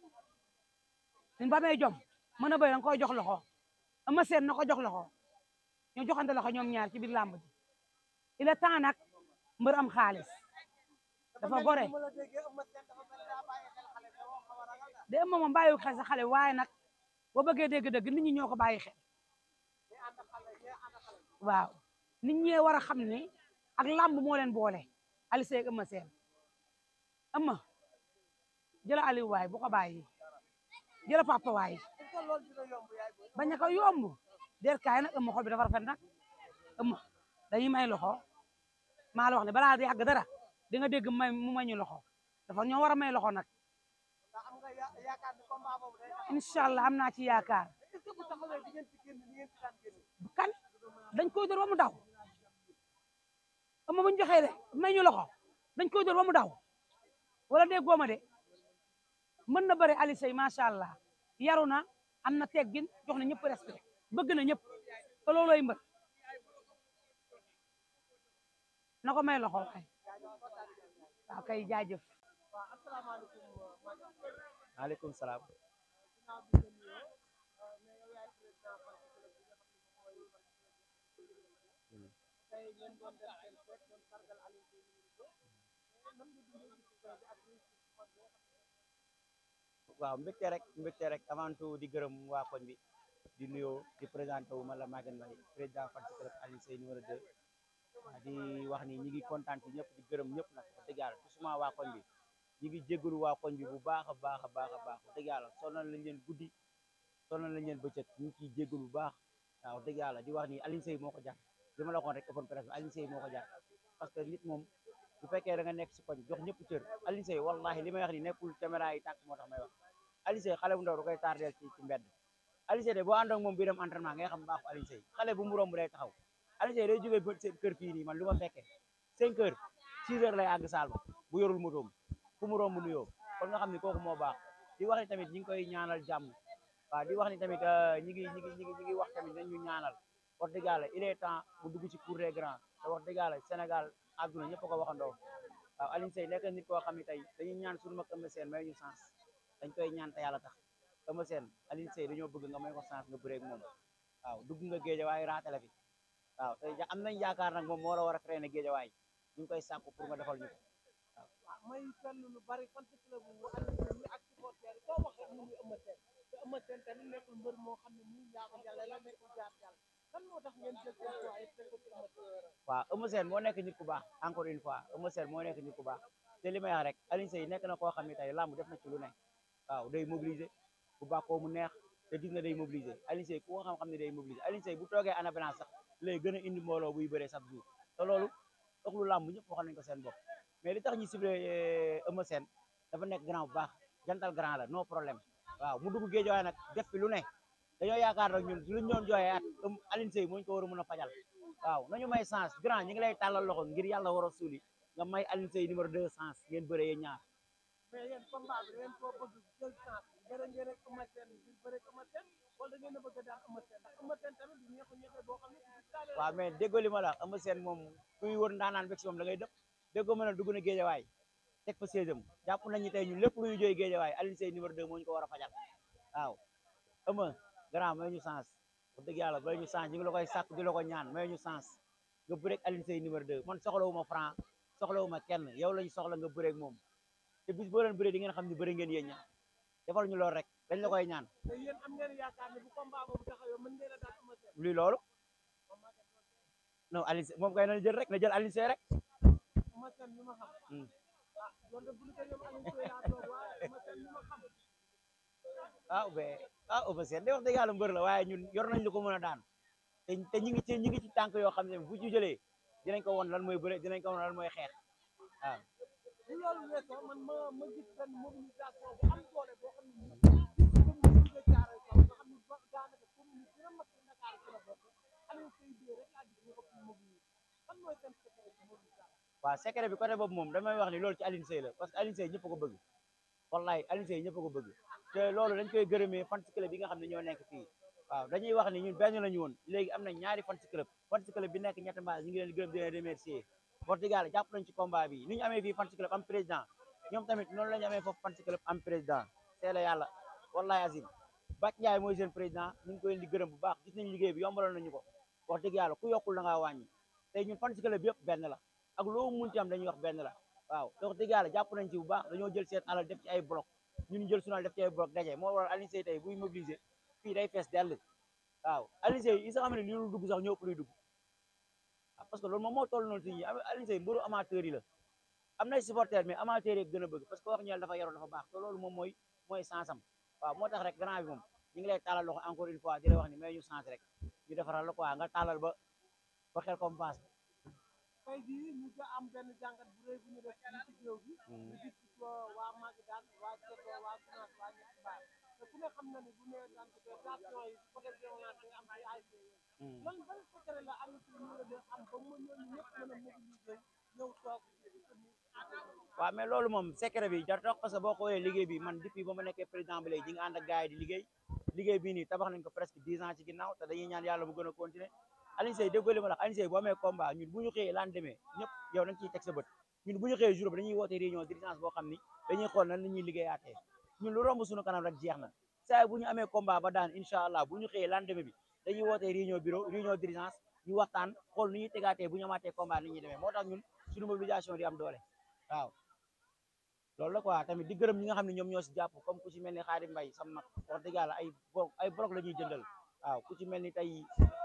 ñun ba may jom mën a bëre dañ koy jox loxo Eumeu Sène na ko jox loxo ñu joxante loxo ñoom ñaar ci biir làmb ji il est temps nag mbër am xaalis dafa gore ma la déggee Eumeu Sène dafa mel daa bàyyi xel xale bi moo xaw a ragal daal de moom bàyyiwu xel sa xale waaye nag boo bëggee dégg-dëgg nit ñi ñoo ko bàyyi xel ñi ànd ak xale ñi ànd ak xale waaw nit ñee war a xam ni ak làmb moo leen boole Alioune Seye ak Eumeu Sène Eumeu jëla Aliou waay bu ko bàyyi jëla papa waay est-ce que loolu dina yomb yaay booy bañ a ko yomb der kaay nag Eumeu xol bi dafa rafet nag Eumeu dañuy may loxo maa la wax ne balaa yàgg dara di nga dégg may mu may ñu loxo dafa ñoo war a may loxo nag ndax am nga ya- yaakaar ni combat boobu day taxaw incha allah am naa ci yaakaar est-ce que bu taxawee di ngeen ci génn ni ngeen ci daan génn kan dañ koy dóor ba mu daw Eumeu bu ñu joxee de may ñu loxo dañ koy dóor ba mu daw wala dee gooma de mën na bëri Alioune Seye macha allah yaru na am na teggin jox na ñëpp respect bëgg na ñëpp te loolooy mbër na ko may loxo waay waaw kay jaajëf waaw asalaamaaleykum Malick maaleykum salaam ginnaaw bi nga nuyoo euh, mais yow yaay président fan club bi nga xam ne moom mooy tey ngeen doon def seen fête doon sargal Alioune Seye numéro 2 nan nga dundee bisu tey bi ak réussite bu mag bi nga xam ne waaw mbégte rek mbégte rek avant tout di gërëm waa koñ bi di nuyoo di présenté wu man la Maguette Mbaye président fan club Alioune Seye numéro 2 waaw di wax ni ñi ngi kontaan ci ñëpp di gërëm ñëpp nag wax dëgg yàlla tout suma waa koñ bi ñi ngi jégalu waa koñ bi bu baax a baax a baax a baax wax dëgg yàlla sonal lañ leen guddi sonal lañ leen bëccëg ñu ngi ciy jégalu bu baax waaw wax dëgg yàlla di wax ni Alioune Seye moo ko jar li ma la waxoon rek open presse bi Alioune Seye moo ko jar parce que nit moom bu fekkee da nga nekk si koñ jox ñëpp cër Alioune Seye wallahi li may wax ni nekkul caméra yi tàkk moo tax may wax Alioune Seye xale bu ndaw da koy tardeel ci ci mbedd Alioune Seye de boo ànd ak moom bi dem entraînement ngay xam baaxu Alioune Seye xale bu mu romb day taxaw Alioune Seye day jógee ba seen kër fii nii man lu ma fekkee cinq heures six heures lay àgg saal ba bu yorul motoom fu mu romb nuyoo kon nga xam ni kooku moo baax di wax ni tamit ñi ngi koy ñaanal jàmm waaw di wax ni tamit ñi ngi ñi ngi ñi ngi ñi ngi wax tamit nañ ñu ñaanal wax dëgg yàlla il est temps mu dugg ci cour des grands te wax dëgg yàlla Sénégal àdduna ñëpp a ko waxandoo waaw Alioune Seye nekk nit koo xam ne tey dañuy ñaan suñu mag Eumeu Sène may ñu sens dañ koy ñaan te yàlla tax Eumeu Sène Alioune Seye dañoo bëgg nga may ko sens nga bëreeg moom waaw dugg nga géejawaay raate la fi waaw te am nañ yaakaar nag moom moo la war a freiné géejawaay ñu ngi koy sàkku pour nga defal ñu ko waaw may seetlu lu bari fan ci club bu Alioune Seye yi ak supporter yi koo wax rek mu ngi Eumeu Sène te Eumeu Sène tamit nekkul mbër moo xam ne muy njaago yàlla la nekkul jaar yàlla kan moo tax ngeen jël seen choix yi teg ko ci Eumeu Sène waaw Eumeu Sène moo nekk nit ku baax encore une fois Eumeu Sène moo nekk nit ku baax te li may wax rek Alioune Seye nekk na koo xam ne tey làmb def na ci lu ne waaw day mobiliser bu bàkkoo mu neex te gis nga day mobiliser Alioune Seye ku ko xam-xam ne day mobiliser Alioune Seye bu toogee ana balance sax lay gën a indi mbooloo buy bëree chaque jour te loolu doxlu làmb ñëpp waxal nañ ko seen bopp mais li tax ñu ciblé Eumeu Sène dafa nekk grand bu baax jantal grand la no problème waaw mu dugg géej waaye nag def fi lu ne dañoo yaakaar nag ñun luñ ñoon jooyee at Alioune Seye moo ñu ko war a mën a fajal waaw nañu may sens grand ñi ngi lay tàllal loxo ngir yàlla war a suuli nga may Alioune Seye numéro deux sens ngeen bëree yéen ñaar mais yéen combat bi da ngeen koo bëgg jël chance bëre ngeen ak Eumeu Sène bi bëre ak Eumeu Sène wala da ngeen a bëgg a daan Eumeu Sène ndax Eumeu Sène tamit du ñeexu ñeexe boo xam ne du taale waaw mais déggoo li ma la wax Eumeu Sène moom kuy wër ndaanaan bég si moom da ngay dëpp déggoo ma ne dugg na géejawaay teg fa séesam jàpp nañu tey ñun lépp lu ñu jooy géejawaay Alioune Seye numéro 2 moo ñu ko war a fajal waaw Eumeu grand may ñu sens wax dëgg yàlla may ñu sens ñu ngi la koy sàkk di la ko ñaan may ñu sens nga bëreeg Alioune Seye numéro 2 man soxlawuma franc soxlawuma kenn yow lañu soxla nga bëreeg moom te bis boo leen bëree di ngeen xam ne bëri ngeen yéen ñaar defal ñu loolu rek dañ la koy ñaan te yéen am ngeen yaakaar ne bu combat boobu taxawee mën ngeen a daan Eumeu Sène luy loolu non Alioune Seye moom kay na jël rek na jël Alioune Seye rek Eumeu Sène ñu ma xam Hmm. ah loolu de bu ñu ko ñoom Alioune Seye laa toog waaye Eumeu Sène ñu ma xam ah be ah Eumeu Sène de wax dëgg yàlla mbër la waaye ñun yor nañ lu ko mën a daan te te ñu ngi ci ñu ngi ci tànk yoo xam ne bu ñu jëlee dinañ ko won lan mooy bëre dinañ ko won lan mooy xeex waaw bu loolu weesoo man ma ma gis benn mobilisation bu am doole boo xam ne nii commune bi nga jaaree kaw nga xam ne ba daanaka commune yi gën a mag ci Dakar ci la bokk Alioune Seye bii rek laa gis ñu ëpp mobilisation fan mooy seen secret ci mobilisation waaw secret bi côté boobu moom damay wax ni loolu ci Alioune Seye la parce que Alioune Seye ñëpp a ko bëgg wallahi Alioune Seye ñëpp a ko bëgg te loolu dañ koy gërëmee fan club bi nga xam ne ñoo nekk fii waaw dañuy wax ni ñun benn lañu woon léegi am na ñaari fan club fan club bi nekk ñetti mbaas ñu ngi leen di gërëm di leen remercier Portugal jàpp nañ ci combat bi ni ñu amee fii fan club am président ñoom tamit noonu la ñu amee foofu fan club am président c'est la yàlla wallahi azim Bac Ndiaye mooy seen président ñu ngi koy leen di gërëm bu baax gis nañ liggéey bi yombaloon nañu ko wax dëgg yàlla ku yokkul da ngaa wàññi tey ñun fan club bi yëpp benn la ak loo munti am dañuy wax benn la waaw te wax dëgg yàlla jàpp nañ ci bu baax dañoo jël seen alal def ci ay bloc ñun jël sunu alal def ci ay bloc daje moo waral Alioune Seye tey buy mobiliser fii day fees dell waaw Alioune Seye yi sax xam ne li lu dugg sax ñoo ëpp luy dugg ah parce que loolu moom moo toll noonu si ñi Alioune Seye mbëru amateur yi la am nay supporter mais amateur yi gën a bëgg parce que wax ñeel dafa yaroon dafa baax te loolu moom mooy mooy sansam waaw moo tax rek grand bi moom ñu ngi lay taalal loxo encore une fois di la wax ni may ñu sens rek ñu defaral la quoi nga taalal ba ba xel comme passe tey jii ñu ga am benn jàngat bu rëy bu ñu def fii ci géew bi ñu gis ci ko waa Maguidane waa Ceto waa Gunaas waa ñetti baar te ku ne xam na ni bu nee daan ko tension yi côté violence day am ci ASC yooyu lan ban secret la am ci ñu la am ba mu ñooñu ñëpp mën a mobiliser ñëw toog waaw mais loolu moom secret bi jar tax parce que boo xoolee liggéey bi man depuis ba ma nekkee président bi léegi ñi nga ànd ak gars yi di liggéey liggéey bii nii tabax nañ ko presque dix ans ci ginnaaw te dañuy ñaan yàlla mu gën a continuer Alioune Seye déggoo li ma la wax Alioune Seye boo amee combat ñun bu ñu xëyee laan demee ñëpp yow dañ ciy teg sa bët ñun bu ñu xëyee jour bi dañuy woote réunion d'urgence boo xam ni dañuy xool nan la ñuy liggéeyaatee ñun lu romb suñu kanam rek jeex na saa bu ñu amee combat ba daan incha allah bu ñu xëyee laan demee bi dañuy wootee réunion bureau réunion d'urgence ñu waxtaan xool nu ñuy tegaatee bu ñu amaatee combat ni ñuy demee moo tax ñun suñu mobilisation di am doole waaw loolu la quoi tamit di gërëm ñi nga xam ne ñoom ñoo si jàpp comme ku ci mel ni Xaadim Mbay sama mag wax dëgg yàlla ay bloc ay bloc la ñuy jëndal waaw ku ci mel ni tey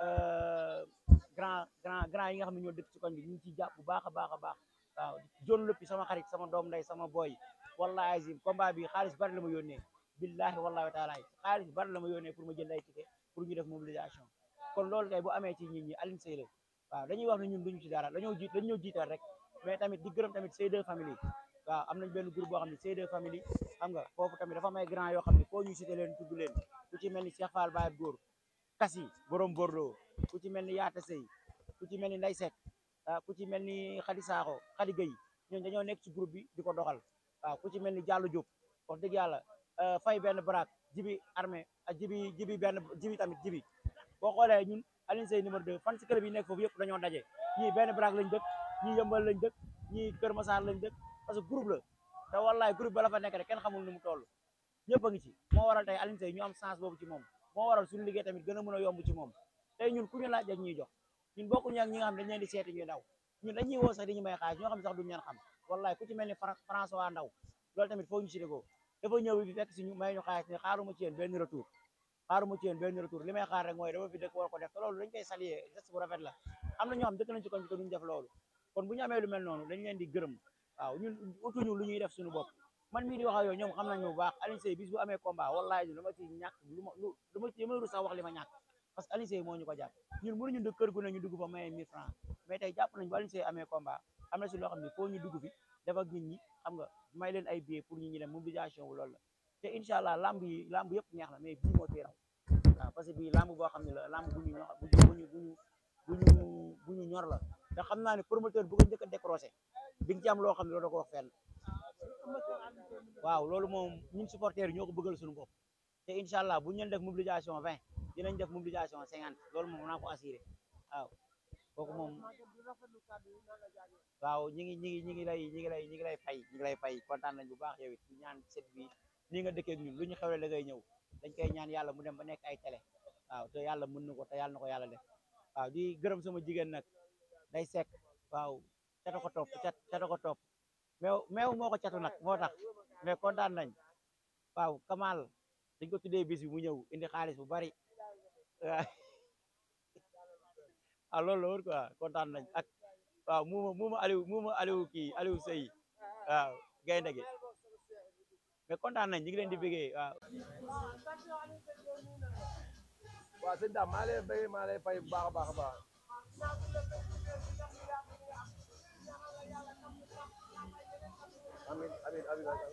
grand grand grand yi nga xam ne ñoo dëkk ci koñ bi ñu ngi ciy jàpp bu baax a baax a baax waaw jon lëppi sama xarit sama doom nday sama boy wallahi azim combat bi xaalis bari la ma yónnee billahi wallahi wa taala xaalis bari la ma yónnee pour ma jënd ay ticket pour ñu def mobilisation kon loolu tey bu amee ci nit ñi Alioune Seye la waaw dañuy wax ne ñun duñu ci dara dañoo jiit dañoo jiital rek mais tamit di gërëm tamit C2 famille waaw am nañ benn groupe boo xam ne C2 famille xam nga foofu tamit dafa may grand yoo xam ne foo ñu cité leen tudd leen ku ci mel ni Cheikh Fall Baye Góor Kassi borom Bordeaux ku ci mel ni Yaata Sey ku ci mel ni Nday Seck ku ci mel ni Khady Sakho Khady Gueye ñooñu dañoo nekk ci groupe bi di ko doxal waaw ku ci mel ni Diallo Diop wax dëgg yàlla fay benn baraak jibi armée ak jibi jibi benn jibi tamit jibi boo xoolee ñun Alioune Seye numéro 2 fan si club yi nekk foofu yëpp dañoo daje ñii benn baraak lañ dëkk ñii yëmbal lañ dëkk ñii Kër Massar lañ dëkk parce que groupe la te wallaay groupe ba la fa nekk rek kenn xamul nu mu toll ñëpp a ngi ci moo waral tey Alioune Seye ñu am chance boobu ci moom moo waral suñu liggéey tamit gën a mën a yomb ci moom tey ñun ku ñu laaj ak ñuy jox ñun bokkuñu ak ñi nga xam dañ leen di seeti ñuy daw ñun dañuy woo sax di ñu may xaalis ñoo xam sax duñu leen xam wallaay ku ci mel ni François Ndaw loolu tamit foo ñu si déggoo dafa ñëw fi fekk si ñu may ñu xaalis ne xaaruma ci yéen benn retour xaaruma ci yéen benn retour li may xaar rek mooy dama fi dëkk war ko def te loolu dañ koy saluer geste bu rafet la am na ñoo xam dëkk nañ ci koñ bi te duñu def loolu kon bu ñu amee lu mel noonu dañ leen di gërëm waaw ñun utuñu lu ñuy def suñu bopp man mii di wax ak yow ñoom xam nañ bu baax Alioune Seye bis bu amee combat wallahi du dama ci ñàkk lu ma lu dama ci mënul sax wax li ma ñàkk parce que Alioune Seye moo ñu ko jàpp ñun mënuñu dëkk kër gu ne ñu dugg fa maye 1000 francs mais tey jàpp nañ bu Alioune Seye amee combat am na si loo xam ne foo ñu dugg fi def ak nit ñi xam nga may leen ay billets pour nit ñi dem mobilisation wu loolu la te incha allah lamb yi lamb yëpp neex na mais bii moo tee raw waaw parce que bii lamb boo xam ne la lamb bu ñu ñor bu ñu bu ñu bu ñu bu ñu ñor la te xam naa ne promoteur bu ko njëkk a décroché di nga ci am loo xam ne loolu da ko wax fenn waaw loolu moom ñun supporters yi ñoo ko bëggal suñu bopp te incha allah bu ñu leen def mobilisation 20 dinañ def mobilisation 50 loolu moom naa ko assuré waaw kooku moom waaw ñi ngi ñi ngi ñi ngi lay ñi ngi lay ñi ngi lay fay ñi ngi lay fay kontaan nañ bu baax yow it di ñaan set bi nii nga dëkkee ak ñun lu ñu xewle da ngay ñëw dañ koy ñaan yàlla mu dem ba nekk ay télé waaw te yàlla mën na ko te yàlla na ko yàlla def waaw di gërëm sama jigéen nag day sekk waaw cata ko topp cat cata ko topp meew meew moo ko catu nag moo tax mais kontaan nañ waaw Kamal dañ ko tuddee bis bi mu ñëw indi xaalis bu bari waaw ah loolu la woon quoi kontaan nañ ak waaw muuma muuma Aliou muuma Aliou kii Aliou Sey waaw gaynde gi mais kontaan nañ ñu ngi leen di bëggee waaw waaw sëñ Dame maa lay bëggee maa lay fay bu baax a baax a baax amin amin amin amin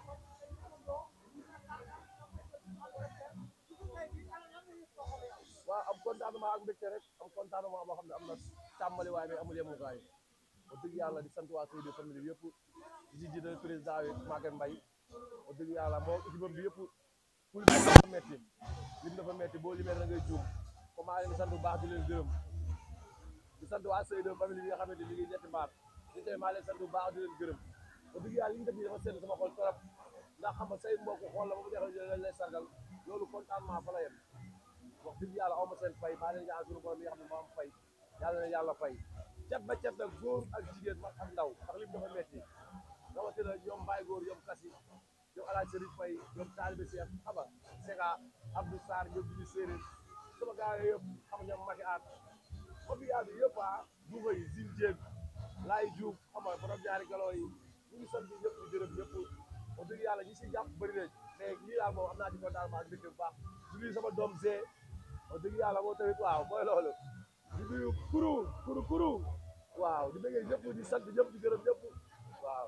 waaw am contentement ak mbégte rek am contentement boo xam ne am na tàmbali waaye mais amul yemukaay wax dëgg yàlla di sant waa Seydou famille bi yëpp di si jiital président bi Maguette Mbaye wax dëgg yàlla moo équipe bi yëpp pour lim dafa metti lim dafa metti boo limee da ngay juum comme maa leen di sant bu baax di leen gërëm di sant waa Seydou famille bi nga xamante ni liggéey ñetti mbaar di tey maa leen sant bu baax di leen gërëm wax dëgg yàlla li ñu def nii dafa sedd sama xol trop ndax xam nga say mbokk xool la ba mu neexal lañ lay sargal loolu contentement fa la yem wax dëgg yàlla aw ma seen fay maa leen ñaan suñu borom mi nga xam ne moo am fay yàlla na yàlla fay cet ba cet nag góor ak jigéen mag ak ndaw ndax lim dafa metti rawatina ñoom Mbaye góor ñoom Kassi ñoom Alaaj Serif Fay ñoom Talibé Cheikh xama Sega Abdou Sarr ñoom Jibi Séeréer sama gars yi yëpp xam ñoom Maki Aat ba bi yaa bi yëpp ah duufa yi Zine Dieng Laay Diouf xam nga borom ñaari galoo yi ñu ngi sant ñëpp di gërëm ñëpp wax dëgg yàlla ñi si jàpp bëri nañ mais ñii daal moom am naa ci kontaan ak mbégte bu baax di nuyu sama doom Zé wax dëgg yàlla moo tamit waaw mooy loolu di nuyu kuru kuru kuru waaw di bëggee ñëpp di sant ñëpp di gërëm ñëpp waaw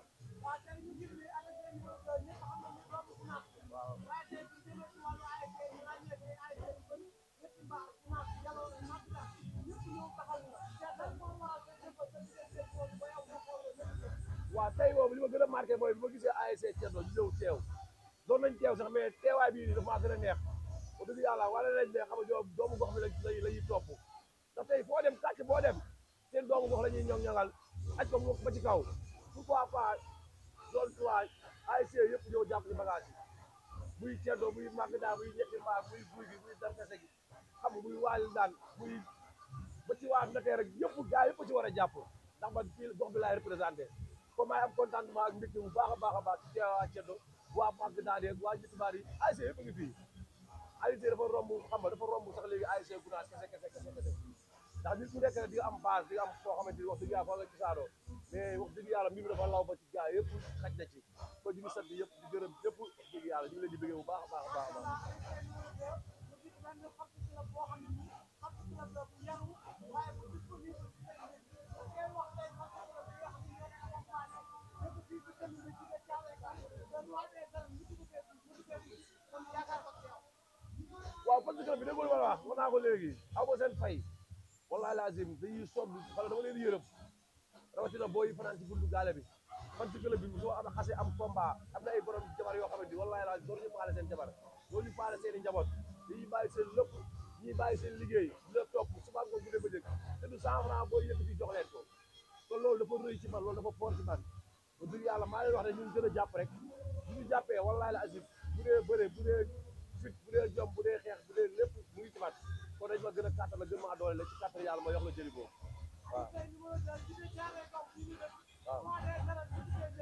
waaw waaw tey boobu li ma gën a marqué mooy bi ma gisee ASC Thierno ñu ñëw teew doon nañ teew sax mais teewaay bii nii dafa maa gën a neex wax dëgg yàlla wala nañ ne xam nga ñoom doomu gox bi lañ la ñuy topp te tey foo dem kàcc boo dem seen doomu gox la ñuy ñoŋ ñoŋal aj ko ba ci kaw pourquoi pas zone trois ASC yëpp ñëw jàpp ci bagage yi muy Thierno muy Magda muy ñetti mbaar muy guy gi muy darkase gi xam nga muy waali daan muy ba ci waa Ndateer rek yëpp gaa yëpp ci war a jàpp ndax man fii gox bi laay représenté comme maay am contentement ak mbégte bu baax a baax a baax ci waa Thierno waa Magda yeeg waa ñetti mbaar yi ASC yëpp a ngi fii ASC dafa romb xam nga dafa romb sax léegi ASC Gunaas kese kese kese kese ndax nit ku nekk rek di nga am base di nga am foo xamante ni wax dëgg yàlla foo nga gisaanoo mais wax dëgg yàlla mbir mi dafa law ba ci gaa yëpp xaj na ci kon ñu ngi sant yëpp di gërëm yëpp wax dëgg yàlla ñu ngi leen di bëggee bu baax a baax a baax a baax waaw parce que bi déggoo ma la wax wax naa ko léegi aw ma seen fay wallahi lazim dañuy sonn xale dama leen yërëm rawatina boo yi fanaan ci buntu gaale bi fan ci club bi soo am xase am combat am na ay borom jabar yoo xamante ni wallahi lazim doon ñu faale seen jabar doon ñu faale seen i njaboot dañuy bàyyi seen lépp ñuy bàyyi seen liggéey di la topp suba nga guddee ba jëkk te du cent franc boo yëkkati jox leen ko kon loolu dafa rëy ci man loolu dafa fort ci man ba dëgg yàlla maa leen wax ne ñun gën a jàpp rek bu ñu jàppee wallahi lazim bu dee bëre bu dee fit bu dee jom bu dee xeex bu dee lépp mu ngi ci man kon dañ ma gën a kàttan la gën maa doole la ci kàttan yàlla ma yox la jëli boobu waaw waaw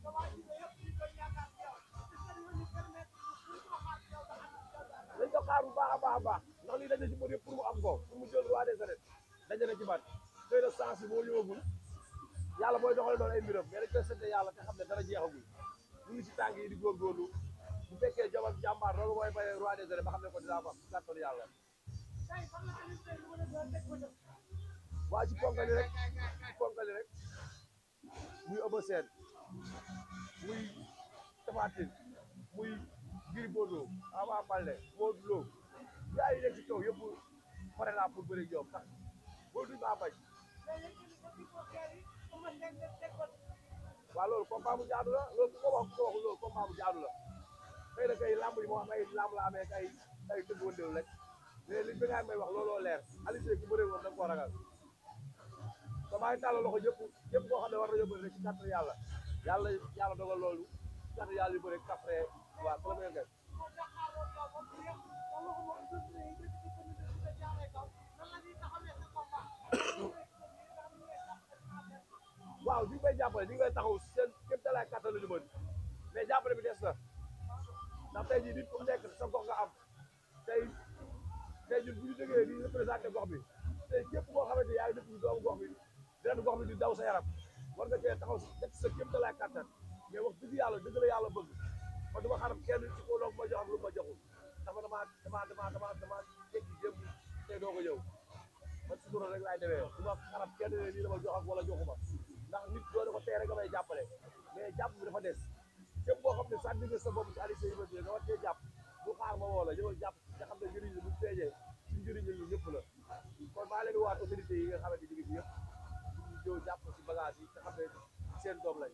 dañ ko xaar bu baax a baax a baax ndax lii dañ na ci mbër yëpp pour mu am ko pour mu jël roi des arènes dañ na ci man xëy na sens bi moo ñëwagul yàlla mooy doxale doon ay mbiram mais dañ koy sant yàlla te xam ne dara jeexagul ñu ngi ci tànk yi di góorgóorlu bu fekkee jom ak jàmbaar loolu mooy may roi des arènes ba xam ne ko dinaa ko am kàttan yàlla waa ci ponkali rek ci ponkali rek muy Eumeu Sène muy Tapha Tine muy Gris Bordeaux Ama Baldé Modou Lô gaa yi nekk ci kaw yëpp pare naa pour bëri ñoom ndax boo duñ maa bañ waaw loolu combat bu jaadu la loolu ku ko wax ku ko waxul loolu combat bu jaadu la xëy na kay lamb yi moo xam ay lamb la amee kay ay tëgg wëndeel rek mais li bi nga may wax looloo leer Aliou Seye ku bëree woon da nga koo ragal te maa ngi tàllal loxo ñëpp ñëpp koo xam ne war na yóbbu rek ci kàttan yàlla yàlla yàlla dogal loolu kàttan yàlla yu bëri après waaw premier nga waaw ñu ngi koy jàppale ñu ngi koy taxaw seen képp talaay kàttan la ñu mën mais jàppale bi des na ndax tey jii nit ku nekk sa gox nga am tey tey ñun bu ñu jógee di représenté gox bi tey képp koo xamante yaa ngi dëkk ci doomu gox bi dina gox bi di daw sa yaram war nga cee taxaw def sa kéem talaay kàttan mais wax dëgg yàlla dëgg la yàlla bëgg man duma xarab kenn ci ko doog ma jox ak lu ma joxul dafa dama dama dama dama dama tekki jëm tey doo ko ñëw man sutura rek laay demee du ma xarab kenn ne lii dama jox ak wala joxuma ndax nit doo ne ko tey rek nga may jàppale mais jàpp bi dafa des képp koo xam ne sànni nga sa bopp ci Aliou Seye Ibrahima nga war cee jàpp bu xaar ma woo la ñëwal jàpp nga xam ne njëriñ la bu feeñee ci njëriñ la ñu ñëpp la kon maa leen di waat autorité yi nga xamante ni ngi yëpp ñu ñëw jàpp ci bagage yi nga xam ne seen doom lañ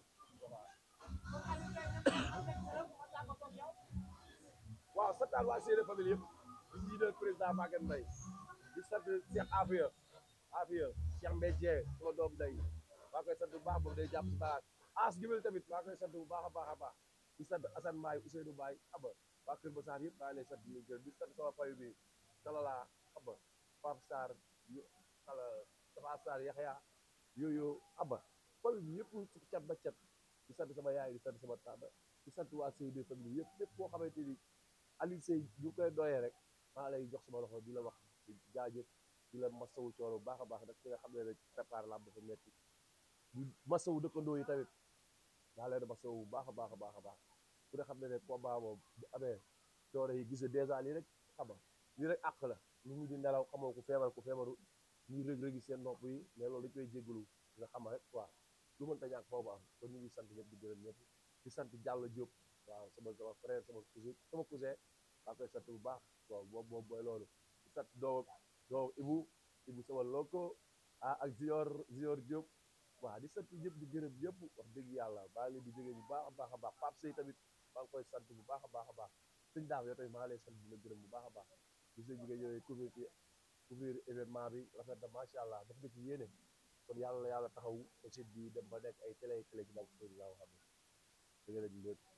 waaw santaan waa Séeréer famille yëpp di jiital président Maguette Mbaye di sant Cheikh Afia Afia Cheikh Mbaye Dieng sama doom day maa koy sant bu baax moom day jàpp ci bagage as gimel tamit maa koy sant bu baax a baax a baax di sant Assane Mbaye Ousseynou Mbaye aba waa Kër Massar yëpp maa ngi lay sant di gërëm di sant sama famille bi Salala aba Pape Sarr xala Tafa Sarr Yaxya yooyu aba famille bi yëpp ci cat ba cat di sant sama yaay di sant sama tànda di sant waa Séeréer famille yëpp yëpp koo xamante ni Aliou Seye bu koy doyee rek maa lay jox sama loxo di la wax di jaajëf di la masawu coono bu baax a baax nag ki nga xam ne rek préparé lamb dafa metti di masawu dëkkandoo yi tamit daa leen masawu bu baax a baax a baax a baax ku ne xam ne ne combat moom bu amee coono yi gis dèjà lii rek xam nga lii rek àq la nit ñi di nelaw xamoo ku feebar ku feebaru ñuy rëg-rëgi seen nopp yi mais loolu dañ koy jéggalu nga xam rek quoi lu mënta ñàkk foofu am kon ñu ngi sant ñëpp di gërëm ñëpp di sant Diallo Diop waaw sama sama frère sama cousin sama cousin maa koy sant bu baax waaw boobu boobu mooy loolu di sant doomam doomam Ibu Ibu sama loko ah ak Zior Zior Diop waaw di sant ñëpp di gërëm ñëpp wax dëgg yàlla baa ngi leen di jógee bu baax a baax a baax Pape Sey tamit maa ngi koy sant bu baax a baax a baax sëñ daam yow tamit maa ngi lay sant di la gërëm bu baax a baax gis nañ nga ñëwee couvrir ci couvrir événement bi rafet na macha allah def nga ci yéene kon yàlla la yàlla taxaw aussi bi dem ba nekk ay télé télé ci bàq sëñ laa xam ne dëgg la ñu